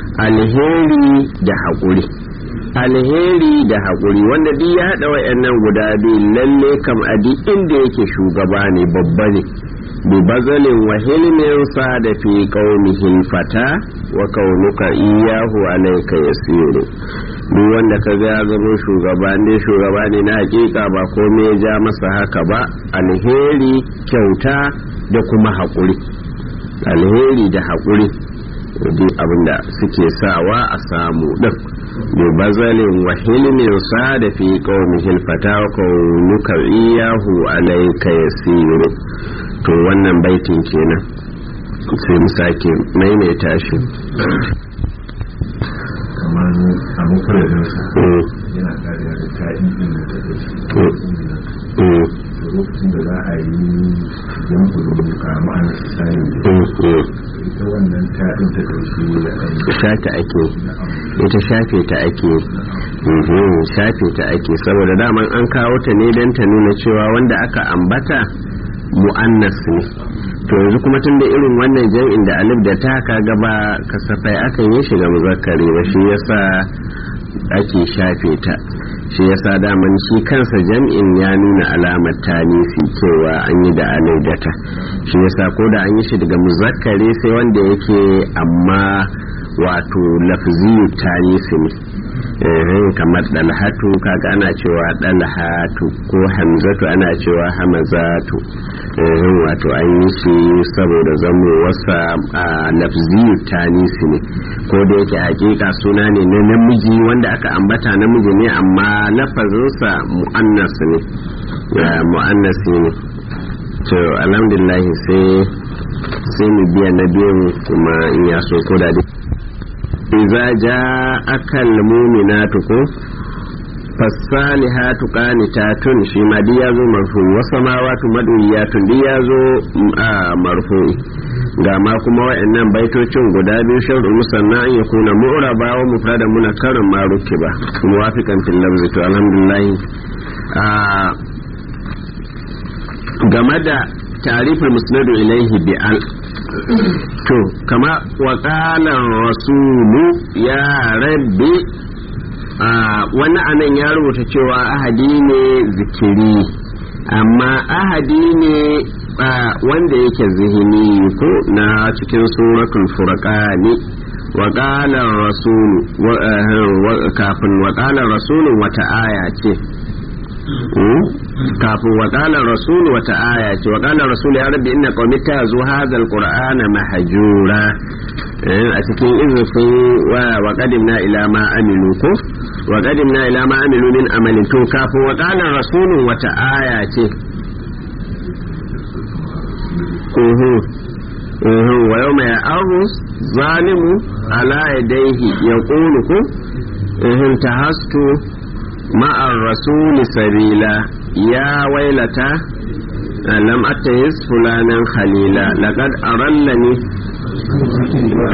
alheri da haƙuri alheri da haƙuri wanda duk ya haɗa wa'annan guda biyu lalle kam a duk inda yake shugaba ne babba ne bi bazalin wa hilmin sa da fi qaumihil fata wa kaunuka iyahu alayka yasiru duk wanda ka ga ya zama shugaba ne shugaba ne na hakika ba komai ya ja masa haka ba alheri kyauta da kuma haƙuri alheri da haƙuri duk abinda suke sawa a samu din bi bazalin wa hilmin sa da fi qaumihil fata wa kaunuka iyahu alayka yasiru to wannan baitin kenan sai mu sake maimaita shi kamar a mafaradinsa yana kariya da ta'in din da ta ɗauki lokacin da za a yi jam'ul kama an sani ita wannan ta'in ta ɗauki da shata ake ita shafe ta ake shafe ta ake saboda daman an kawo ta ne don ta nuna cewa wanda aka ambata mu'annas ne to yanzu kuma tun da irin wannan jam'in da alif da ta ka gaba kasafai akan yi shiga muzakkari ba shi yasa ake shafe ta shi yasa daman shi kansa jam'in ya nuna alamar tanisi cewa an yi da alif da ta shi yasa ko da an yi shi daga muzakkari sai wanda yake amma wato lafziyu tanisi ne kamar dalhatu kaga ana cewa dalhatu ko hamzatu ana cewa hamazatu wato an yi shi saboda zamo wasa a lafziyu tanisi ne ko da yake hakika suna ne na namiji wanda aka ambata namiji ne amma lafazinsa mu'annas ne mu'annas ne to alhamdulillah sai sai mu biya na biyu kuma in ya so ko da iza ja akal muminatu ko fasalihatu qanitatun shi ma duk yazo marfu wa samawatu maduyatun duk yazo marfu ga ma kuma wayannan baitocin guda biyu shar'u musanna an yakuna mu'raba wa mufradan munakkarin ma rukiba muwafiqan fil lafzi to alhamdulillah game da tarifin musnadu ilaihi bi al to kama waƙalar rasulu ya rabbi wani anan ya rubuta cewa ahadi ne zikiri amma ahadi ne wanda yake zihini ko na cikin suratul furqani waƙalar rasulu kafin waƙalar rasulu wata aya ce kafin waƙalar rasul wata aya ce waƙalar rasul ya rabbi inna qaumi ta zo hadal qur'ana mahjura a cikin izufin wa qadimna ila ma amilu ko wa qadimna ila ma amilu min amalin to kafin waƙalar rasul wata aya ce wa yawma ya'aru zalimu ala yadayhi yaqulu ko tahastu مع الرسول سبيلا يا ويلتا لم أتيز فلانا خليلا لقد أرلني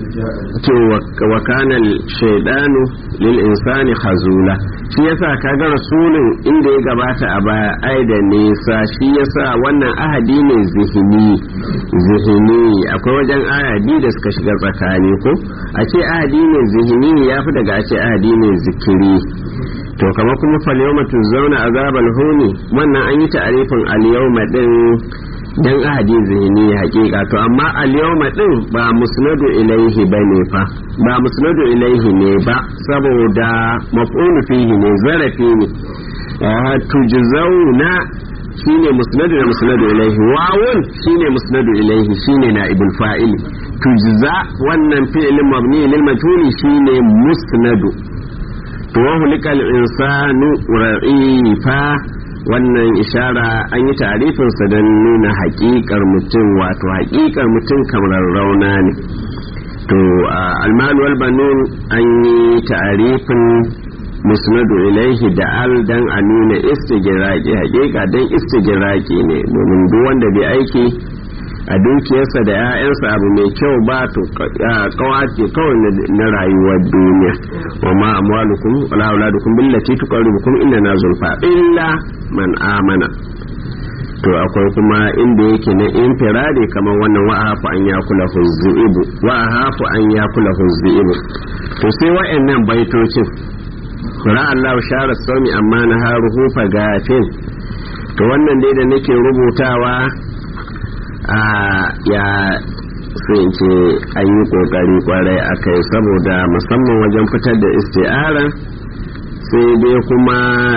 to wa kana shaydanu lil insani khazula shi yasa kaga rasulun inda ya gabata a baya ai da nisa shi yasa wannan ahadi ne zihini zihini akwai wajen ahadi da suka shiga tsakani ko a ce ahadi ne zihini ya fi daga a ce ahadi ne zikiri to kamar kuma falyawma zauna azabal huni wannan an yi ta'arifin al-yawma din dan ahadi zihini hakika to amma al-yawma din ba musnadu ilaihi bane fa ba musnadu ilaihi ne ba saboda maf'ulu fihi ne zarafi ne tujzauna shine musnadu da musnadu ilaihi wawun shine musnadu ilaihi shine naibul fa'il tujza wannan fi'lin mabni lil majhuli shine musnadu to wa hulikal insanu ra'ifa wannan ishara an yi tarifinsa don nuna haƙiƙar mutum wato haƙiƙar mutum kamar rauna ne to almalu wal banun an yi tarifin musnadu ilaihi da al dan a nuna istigiraki haƙiƙa don istigiraki ne domin duk wanda bai aiki a dukiyarsa da 'ya'yansa abu mai kyau ba to kawace kawai na rayuwar duniya wa ma amwalukum wala auladukum billati tuqarribukum inna na zulfa illa man amana to akwai kuma inda yake na infirade kamar wannan wa hafu an ya kula huzzi'ibu wa hafu an ya kula huzzi'ibu to sai wa'annan baitocin ra Allah shara sami amma na haruhu fa gafin to wannan dai da nake rubutawa a ya ce an yi kokari kwarai a kai saboda musamman wajen fitar da isti'ara sai dai kuma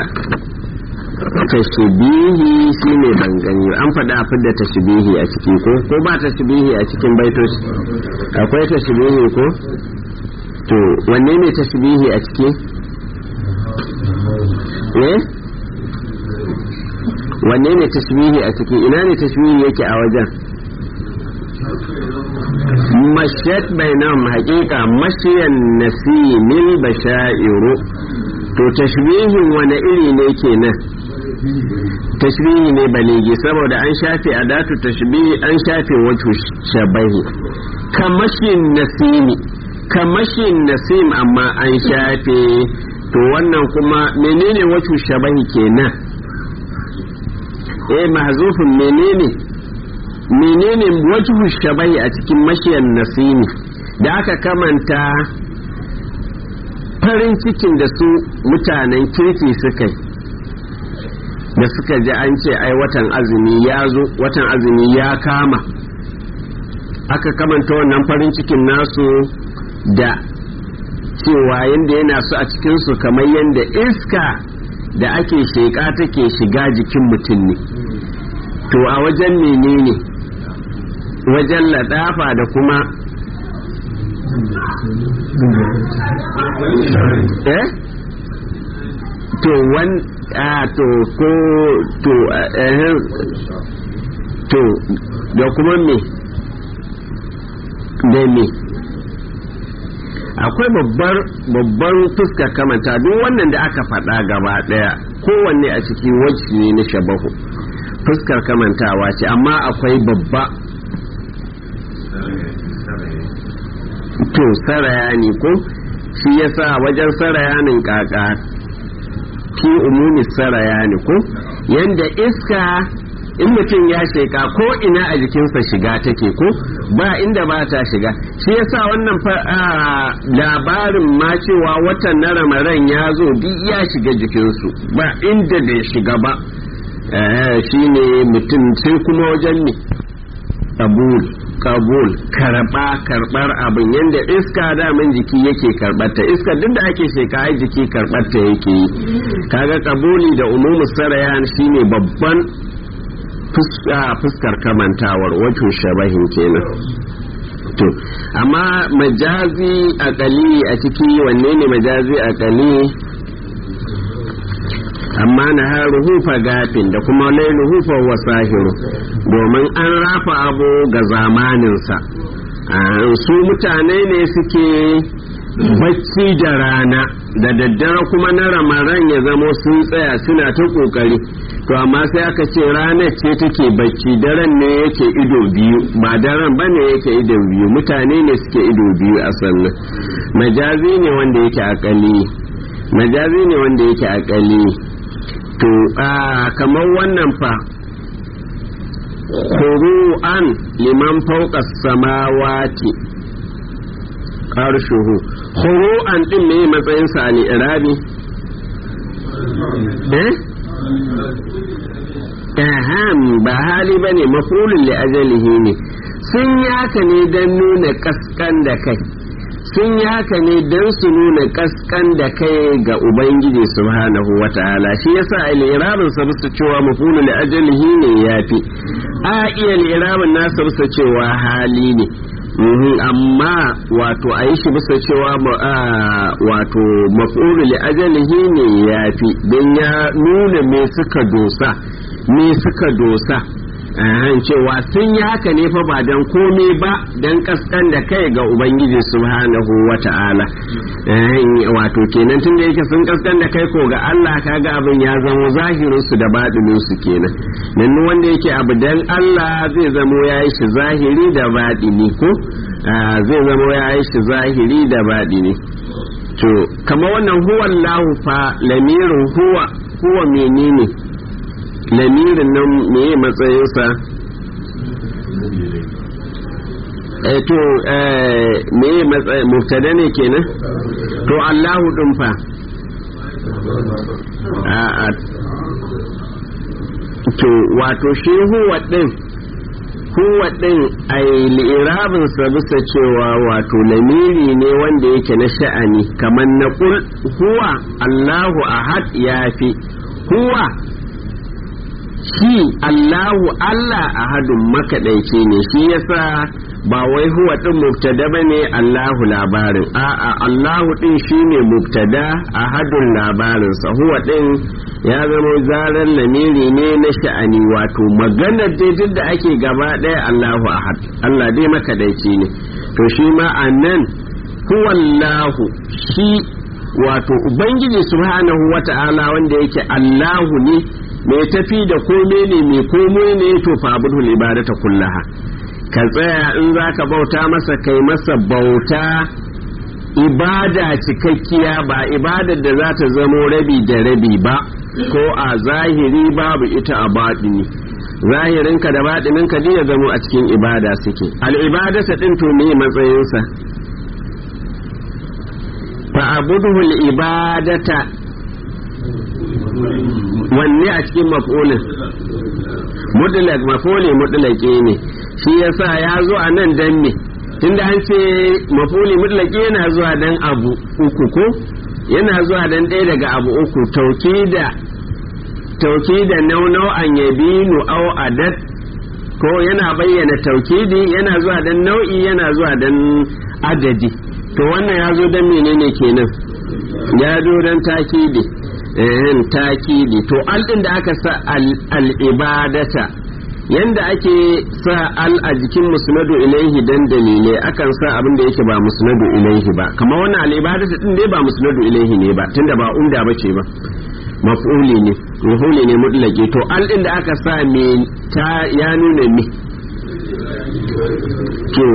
tashbihi shine ban gani an faɗa a fidda tashbihi a ciki ko ko ba tashbihi a cikin baitoci akwai tashbihi ko to wanne ne tashbihi a ciki eh wanne ne tashbihi a ciki ina ne tashbihi yake a wajen mashat bainam haƙiƙa mashiyan nasimil bashairu to tashbihin wani iri ne kenan tashbihi ne baligi saboda an shafe adatu tashbihi an shafe wato shabahi kamashin nasimi kamashin nasim amma an shafe to wannan kuma menene wato shabahi kenan eh mahzufin menene menene wajhu shabahi a cikin mashiyan nasimi da aka kamanta farin cikin da su mutanen kirki suka yi da suka ji an ce ai watan azumi ya zo watan azumi ya kama aka kamanta wannan farin cikin nasu da cewa yadda yana su a cikinsu kamar yadda iska da ake sheƙa take shiga jikin mutum ne to a wajen menene wajen ladafa da kuma eh to wan a to ko to eh to da kuma me da me akwai babbar babbar fuskar kamanta duk wannan da aka faɗa gaba ɗaya kowanne a ciki wacce ne na shabahu fuskar kamantawa ce amma akwai babba to saraya ne ko shi yasa wajen sarayanin kaka fi umumi saraya ne ko yanda iska in mutum ya sheka ko ina a jikinsa shiga take ko ba inda ba ta shiga shi yasa wannan labarin ma cewa watan na ramaran ya zo duk ya shiga jikinsu ba inda bai shiga ba shi ne mutum sai kuma wajen ne kabul kabul karba karbar abin yadda iska daman jiki yake karbarta iska duk da ake sheka ai jiki karbarta yake yi kaga kabuli da umumu sarayan shine babban fuskar kamantawar wato shabahin kenan to amma majazi akali a ciki wanne ne majazi akali amma na haruhu gafin da kuma lailuhu fa huwa sahiru domin an rafa abu ga zamaninsa su mutane ne suke bacci da rana da daddare kuma na ramaran ya zamo sun tsaya suna ta kokari to amma sai aka ce ranar ce take bacci daren ne yake ido biyu ba daren ba ne yake ido biyu mutane ne suke ido biyu a sannan majazi ne wanda yake akali majazi ne wanda yake akali to a kamar wannan fa an liman fauka samawati arshuhu an din ne matsayin sa ne irabi eh aham ba hali bane mafulun li ajalihi ne sun yi haka ne don nuna kaskan da kai sun yi haka ne don su nuna kaskan da kai ga ubangiji subhanahu wa ta'ala shi yasa al-irabin sa bisa cewa mafulu li ajalihi ne yafi a iya al-irabin nasa bisa cewa hali ne amma wato a yi shi bisa cewa wato mafulu li ajalihi ne yafi don ya nuna me suka dosa me suka dosa cewa sun yi haka ne fa ba don komai ba don kaskan da kai ga ubangiji subhanahu wa ta'ala wato kenan tun da yake sun kaskan da kai ko ga Allah kaga abin ya zama zahirin su da baɗinin su kenan nan wanda yake abu dan Allah zai zamo ya yi shi zahiri da baɗini ko zai zamo ya yi shi zahiri da baɗini to kamar wannan huwa Allah fa lamirin huwa huwa menene lamirin nan meye matsayinsa eh to eh meye matsayin mubtada ne kenan to Allahu din fa a to wato shi huwa din huwa din ai li'irabin sa bisa cewa wato lamiri ne wanda yake na sha'ani kamar na kul huwa Allahu ahad yafi huwa shi Allahu Allah ahadun makaɗaici ne shi yasa ba wai huwa ɗin mubtada ba ne Allahu labarin a'a Allahu ɗin shi ne mubtada ahadun labarinsa huwa ɗin ya zama zarar lamiri ne na sha'ani wato maganar dai da ake gaba ɗaya Allahu ahad Allah dai makaɗaici ne to shi ma a nan huwallahu shi wato ubangiji subhanahu wata'ala wanda yake Allahu ne mai tafi da kome ne mai komai ne to fa abudul ibadata kullaha ka tsaya in zaka bauta masa kai masa bauta ibada cikakkiya ba ibadar da za ta zamo rabi da rabi ba ko a zahiri babu ita a baɗini zahirinka da baɗininka ya zamo a cikin ibada suke al'ibadata ɗin to me matsayinsa fa abudul ibadata wanne a cikin maf'ulin mutlaq maf'uli mutlaqi ne shi yasa ya zo a nan dan me tunda an ce maf'uli mutlaqi yana zuwa dan abu uku ko yana zuwa dan ɗaya daga abu uku taukida taukida naunau an yabinu au adad ko yana bayyana taukidi yana zuwa dan nau'i yana zuwa dan adadi to wannan ya zo dan menene kenan ya zo dan takidi yin takidi to al din da aka sa al-ibadata yanda ake sa al a jikin musnadu ilaihi dan dalilai akan sa abin da yake ba musnadu ilaihi ba kamar wannan al-ibadata din dai ba musnadu ilaihi ne ba tunda ba umda bace ba maf'uli ne maf'uli ne mutlaqi to al din da aka sa me ta ya nuna me to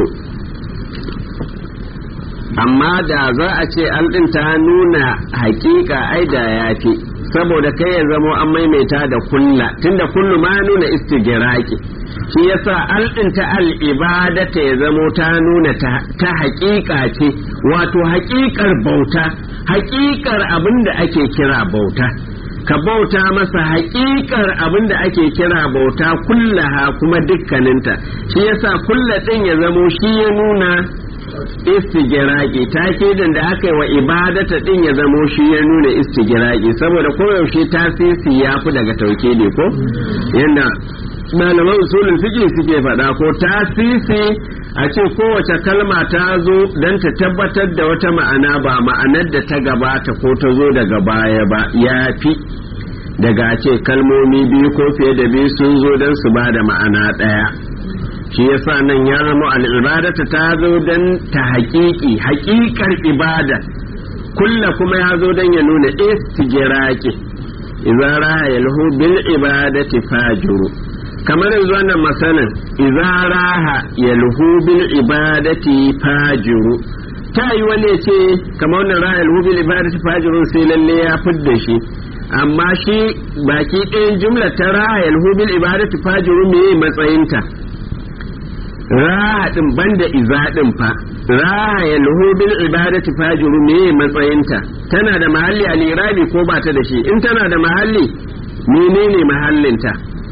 amma da za a ce alɗin ta nuna hakika ai da ya fi saboda kai ya zamo an maimaita da kulla tunda kullu ma nuna istigiraki shi yasa alɗin ta al'ibadata ya zamo ta nuna ta hakika ce wato hakikar bauta hakikar abin da ake kira bauta ka bauta masa hakikar abin da ake kira bauta kullaha kuma dukkaninta shi yasa kulla ɗin ya zamo shi ya nuna istigiraki takidan da aka yi wa ibadata din ya zamo shi ya nuna istigiraki saboda koyaushe tasisi ya fi daga tauke ne ko yadda malaman usulul fiqh suke faɗa ko tasisi a ce kowace kalma ta zo don ta tabbatar da wata ma'ana ba ma'anar da ta gabata ko ta zo daga baya ba ya fi daga ce kalmomi biyu ko fiye da biyu sun zo don su ba da ma'ana ɗaya shi yasa nan ya zama al'ibadata ta zo don ta haƙiƙi haƙiƙar ibada kulla kuma ya zo don ya nuna istigiraki idza raha yalhu bil ibadati fajuru kamar yanzu wannan masalan idza raha yalhu bil ibadati fajuru ta yi wani ce kamar wannan raha yalhu bil ibadati fajuru sai lalle ya fidda shi amma shi baki ɗayan jumla ta raha yalhu bil ibadati fajuru me matsayinta raha din banda iza din fa raha yalhu bil ibadati fajuru me matsayinta tana da mahalli a lirabi ko ba ta da shi in tana da mahalli menene mahallinta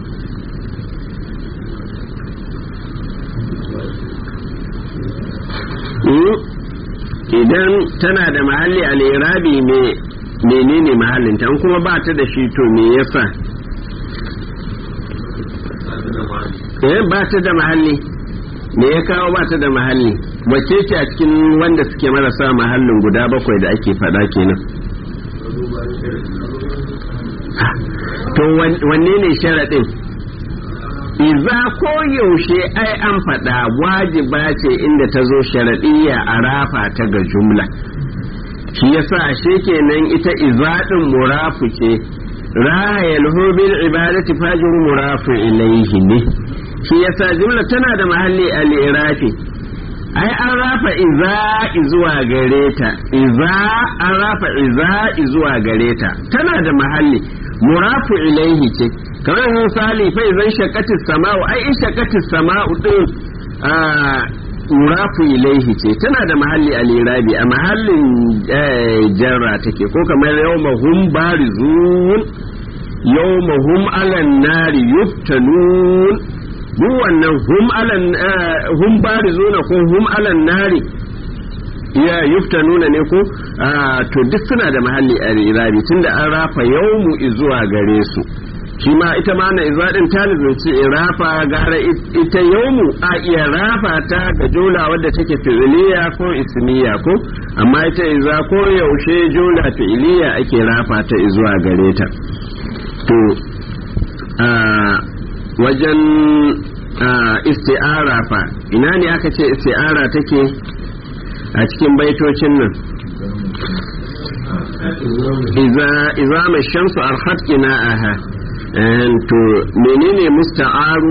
idan tana da mahalli a lirabi me menene mahallinta in kuma ba ta da shi to me yasa eh ba ta da mahalli me ya kawo ba ta da mahalli wacce ce a cikin wanda suke marasa mahallin guda bakwai da ake faɗa kenan to wanne ne sharaɗin iza ko yaushe ai an faɗa wajiba ce inda ta zo sharaɗiyya a rafa ta ga jumla shi yasa ashe kenan ita iza ɗin murafu ce raha yalhu bil ibadati fajr murafu ilaihi ne shi yasa jumla tana da mahalli al-irafi ai an rafa iza zuwa gare ta iza an rafa iza zuwa gare ta tana da mahalli murafu ilaihi ce kamar misali fa idan shakatis sama'u ai in shakatis sama'u din murafu ilaihi ce tana da mahalli al-irabi a mahallin jarra take ko kamar yawma hum barizun yawma hum alan nari yuftanun duk wannan hum alan hum barizuna ko hum alan nari ya yuftanuna ne ko to duk suna da mahalli a irabi tunda an rafa yawmu zuwa gare su shi ma ita ma na izadin talibin ce rafa gara ita yawmu a iya rafa ta ga jola wadda take fi'iliya ko ismiya ko amma ita iza ko yaushe jola fi'iliya ake rafa ta zuwa gare ta to wajen isti'ara fa ina ne aka ce isti'ara take a cikin baitocin nan iza mai shamsu arhat aha to menene musta'aru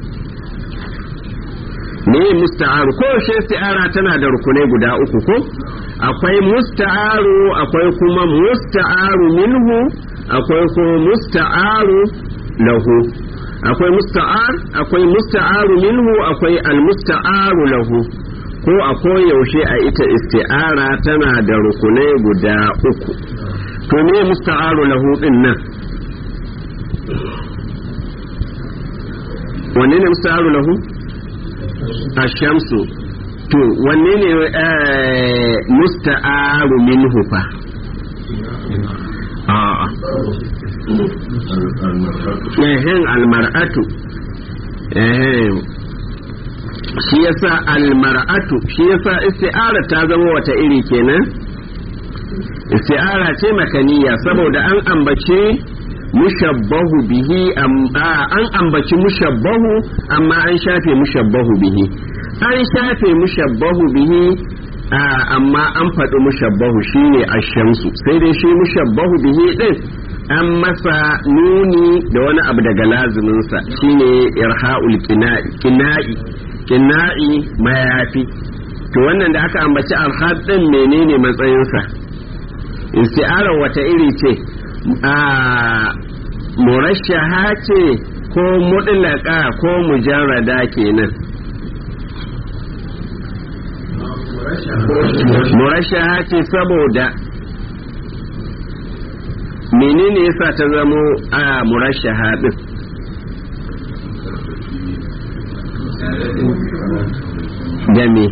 me musta'aru ko shi isti'ara tana da rukunai guda uku ko akwai musta'aru akwai kuma musta'aru minhu akwai kuma musta'aru lahu akwai musta'ar akwai musta'aru minhu akwai almusta'aru lahu ko a yaushe a ita isti'ara tana da rukunai guda uku to me musta'aru lahu din nan wanne ne musta'aru lahu ashamsu to wanne ne musta'aru minhu fa a'a ehen almar'atu ehen shi yasa almar'atu shi yasa isti'ara ta zama wata iri kenan isti'ara ce makaniya saboda an ambace mushabbahu bihi an ambaci mushabbahu amma an shafe mushabbahu bihi an shafe mushabbahu bihi amma an faɗi mushabbahu shine ashamsu sai dai shi mushabbahu bihi din an masa nuni da wani abu daga laziminsa shine irha'ul kina'i kina'i mayafi to wannan da aka ambaci alhad din menene matsayinsa isti'arar wata iri ce a murashaha ce ko mutlaka ko mujarrada kenan murashaha ce saboda menene yasa ta zamo a murashaha din da me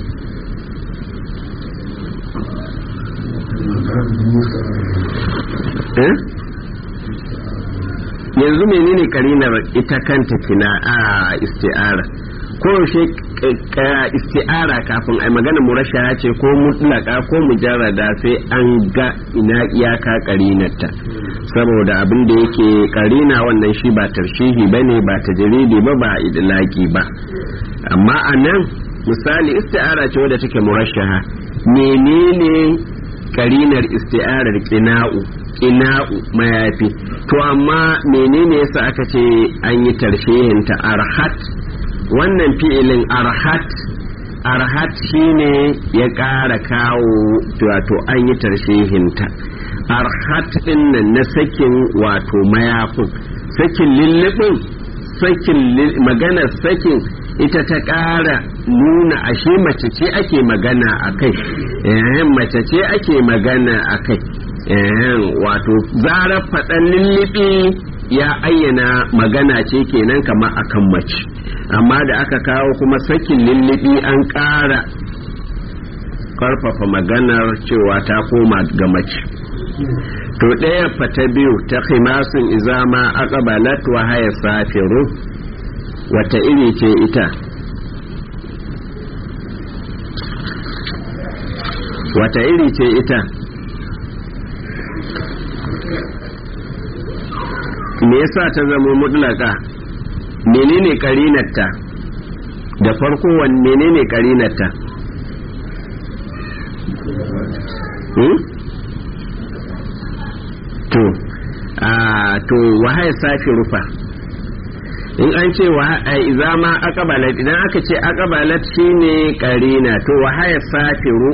yanzu menene karinar ita kanta kina a isti'ara ko yaushe isti'ara kafin a magana murashaha ce ko mutlaka ko mujarrada sai an ga ina iyaka karinarta saboda abin da yake karina wannan shi ba tarshihi bane ba tajridi ba ba idlaki ba amma a nan misali isti'ara ce wadda take murashaha menene karinar isti'arar qina'u ina'u mayafi to amma menene yasa aka ce an yi tarshehinta arhat wannan fi'ilin arhat arhat shine ya ƙara kawo wato an yi tarshehinta arhat ɗin nan na sakin wato mayafin sakin lullubin sakin maganar sakin ita ta ƙara nuna ashe mace ce ake magana a kai mace ce ake magana a kai wato zarar faɗan lullubi ya ayyana magana ce kenan kamar akan mace amma da aka kawo kuma sakin lullubi an ƙara karfafa maganar cewa ta koma ga mace to ɗaya fata biyu ta khimasin izama aqbalat wa haya safiru wata iri ce ita wata iri ce ita me yasa ta zama mutlaka menene karinarta da farko wan menene karinarta hmm? to a to wahaya safi rufa in an ce iza ma akabalat idan aka ce akabalat shine karina to wahaya safiru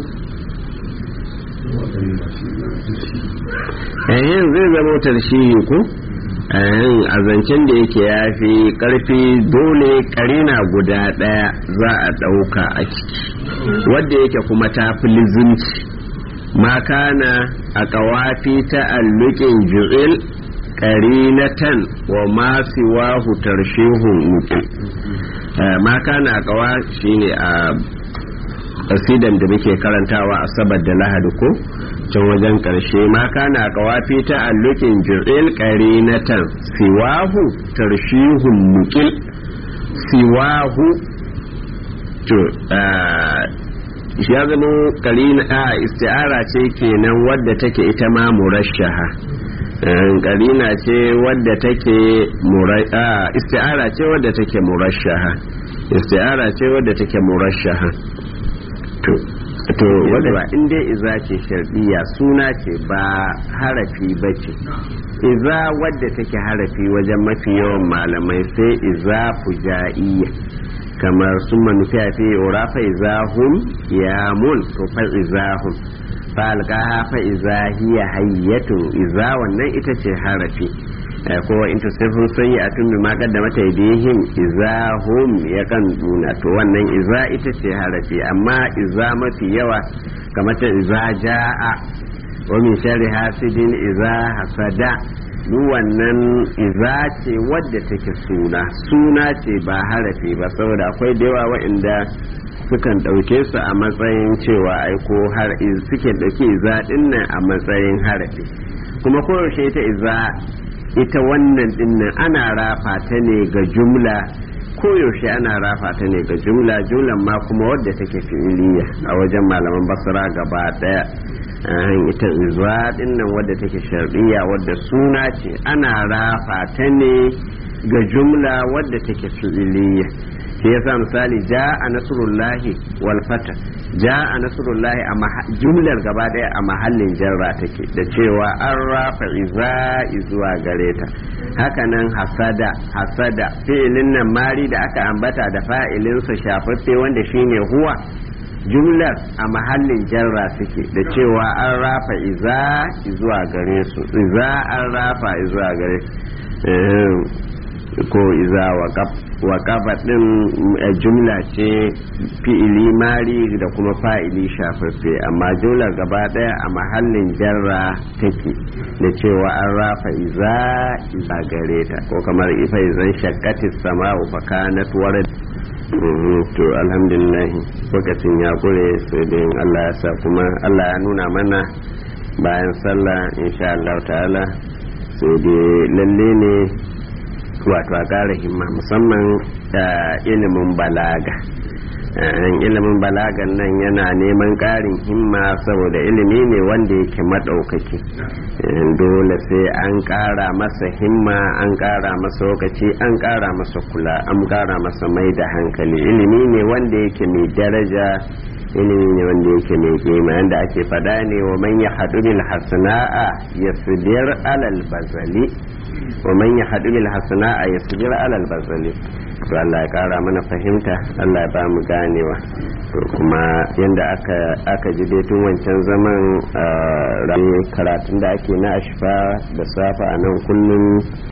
yayin zai zama tarshihi ko a zancen da yake ya fi karfi dole karina guda daya za a dauka a ciki wadda yake kuma ta fi lizinci ma kana a kawafi ta allukin ju'il karinatan wa ma siwahu tarshihun mutu ma kana a kawa shine a asidan da muke karantawa a sabar da lahadi ko can wajen karshe ma kana a kawafi ta allukin ju'il karinatan siwahu tarshihun mukil siwahu to ya zama karina a isti'ara ce kenan wadda take ita ma murashaha karina ce wadda take isti'ara ce wadda take murashaha isti'ara ce wadda take murashaha to to wadda ba in dai iza ce shardiya suna ce ba harafi ba ce iza wadda take harafi wajen mafi yawan malamai sai iza fujaiya kamar sun manufiya fi urafa izahum yamun to fa izahum falqaha fa iza hiya hayyatun iza wannan ita ce harafi ko in tusifun sayyi'atun bima qaddamat aydihim iza hum yakan duna to wannan iza ita ce harafi amma iza mafi yawa kamar ta iza jaa wa min sharri hasidin iza hasada duk wannan iza ce wadda take suna suna ce ba harafi ba saboda akwai da yawa waɗanda sukan ɗauke su a matsayin cewa aiko har suke ɗauke iza ɗinnan a matsayin harafi kuma koyaushe ita iza ita wannan ɗinnan ana rafa ta ne ga jumla koyaushe ana rafa ta ne ga jumla jumlan ma kuma wadda take fi'iliya a wajen malaman basra gaba ɗaya ita iza dinnan wadda take shar'iyya wadda suna ce ana rafa ta ne ga jumla wadda take fi'iliya shi yasa misali ja'a nasrullahi wal fata ja'a nasrullahi a jumlar gaba daya a mahallin jarra take da cewa an rafa iza zuwa gare ta hakanan hasada hasada fi'ilin nan mari da aka ambata da fa'ilinsa shafaffe wanda shine huwa jumlar a mahallin jarra suke da cewa an rafa iza zuwa gare su iza an rafa zuwa gare ko iza wa kafa din jumla ce fi'ili mari da kuma fa'ili shafaffe amma jumlar gaba daya a mahallin jarra take da cewa an rafa iza iza gare ta ko kamar ifa izan shakkatis sama'u fa kanat warad to alhamdulillah lokacin ya kure sai dai Allah ya sa kuma Allah ya nuna mana bayan sallah insha Allah ta'ala sai dai lalle ne wato a ƙara himma musamman da ilimin balaga ilimin balagan nan yana neman ƙarin himma saboda ilimi ne wanda yake maɗaukaki dole sai an ƙara masa himma an ƙara masa lokaci an ƙara masa kula an ƙara masa mai da hankali ilimi ne wanda yake mai daraja ilimi ne wanda yake mai kima yanda ake faɗa ne wa man ya haɗu bil hasana'a yasbir alal bazali wa man ya haɗu bil hasana'a yasbir alal bazali to Allah ya kara mana fahimta Allah ya ba mu ganewa to kuma yanda aka aka ji dai tun wancan zaman karatun da ake na ashfa da safa a nan kullum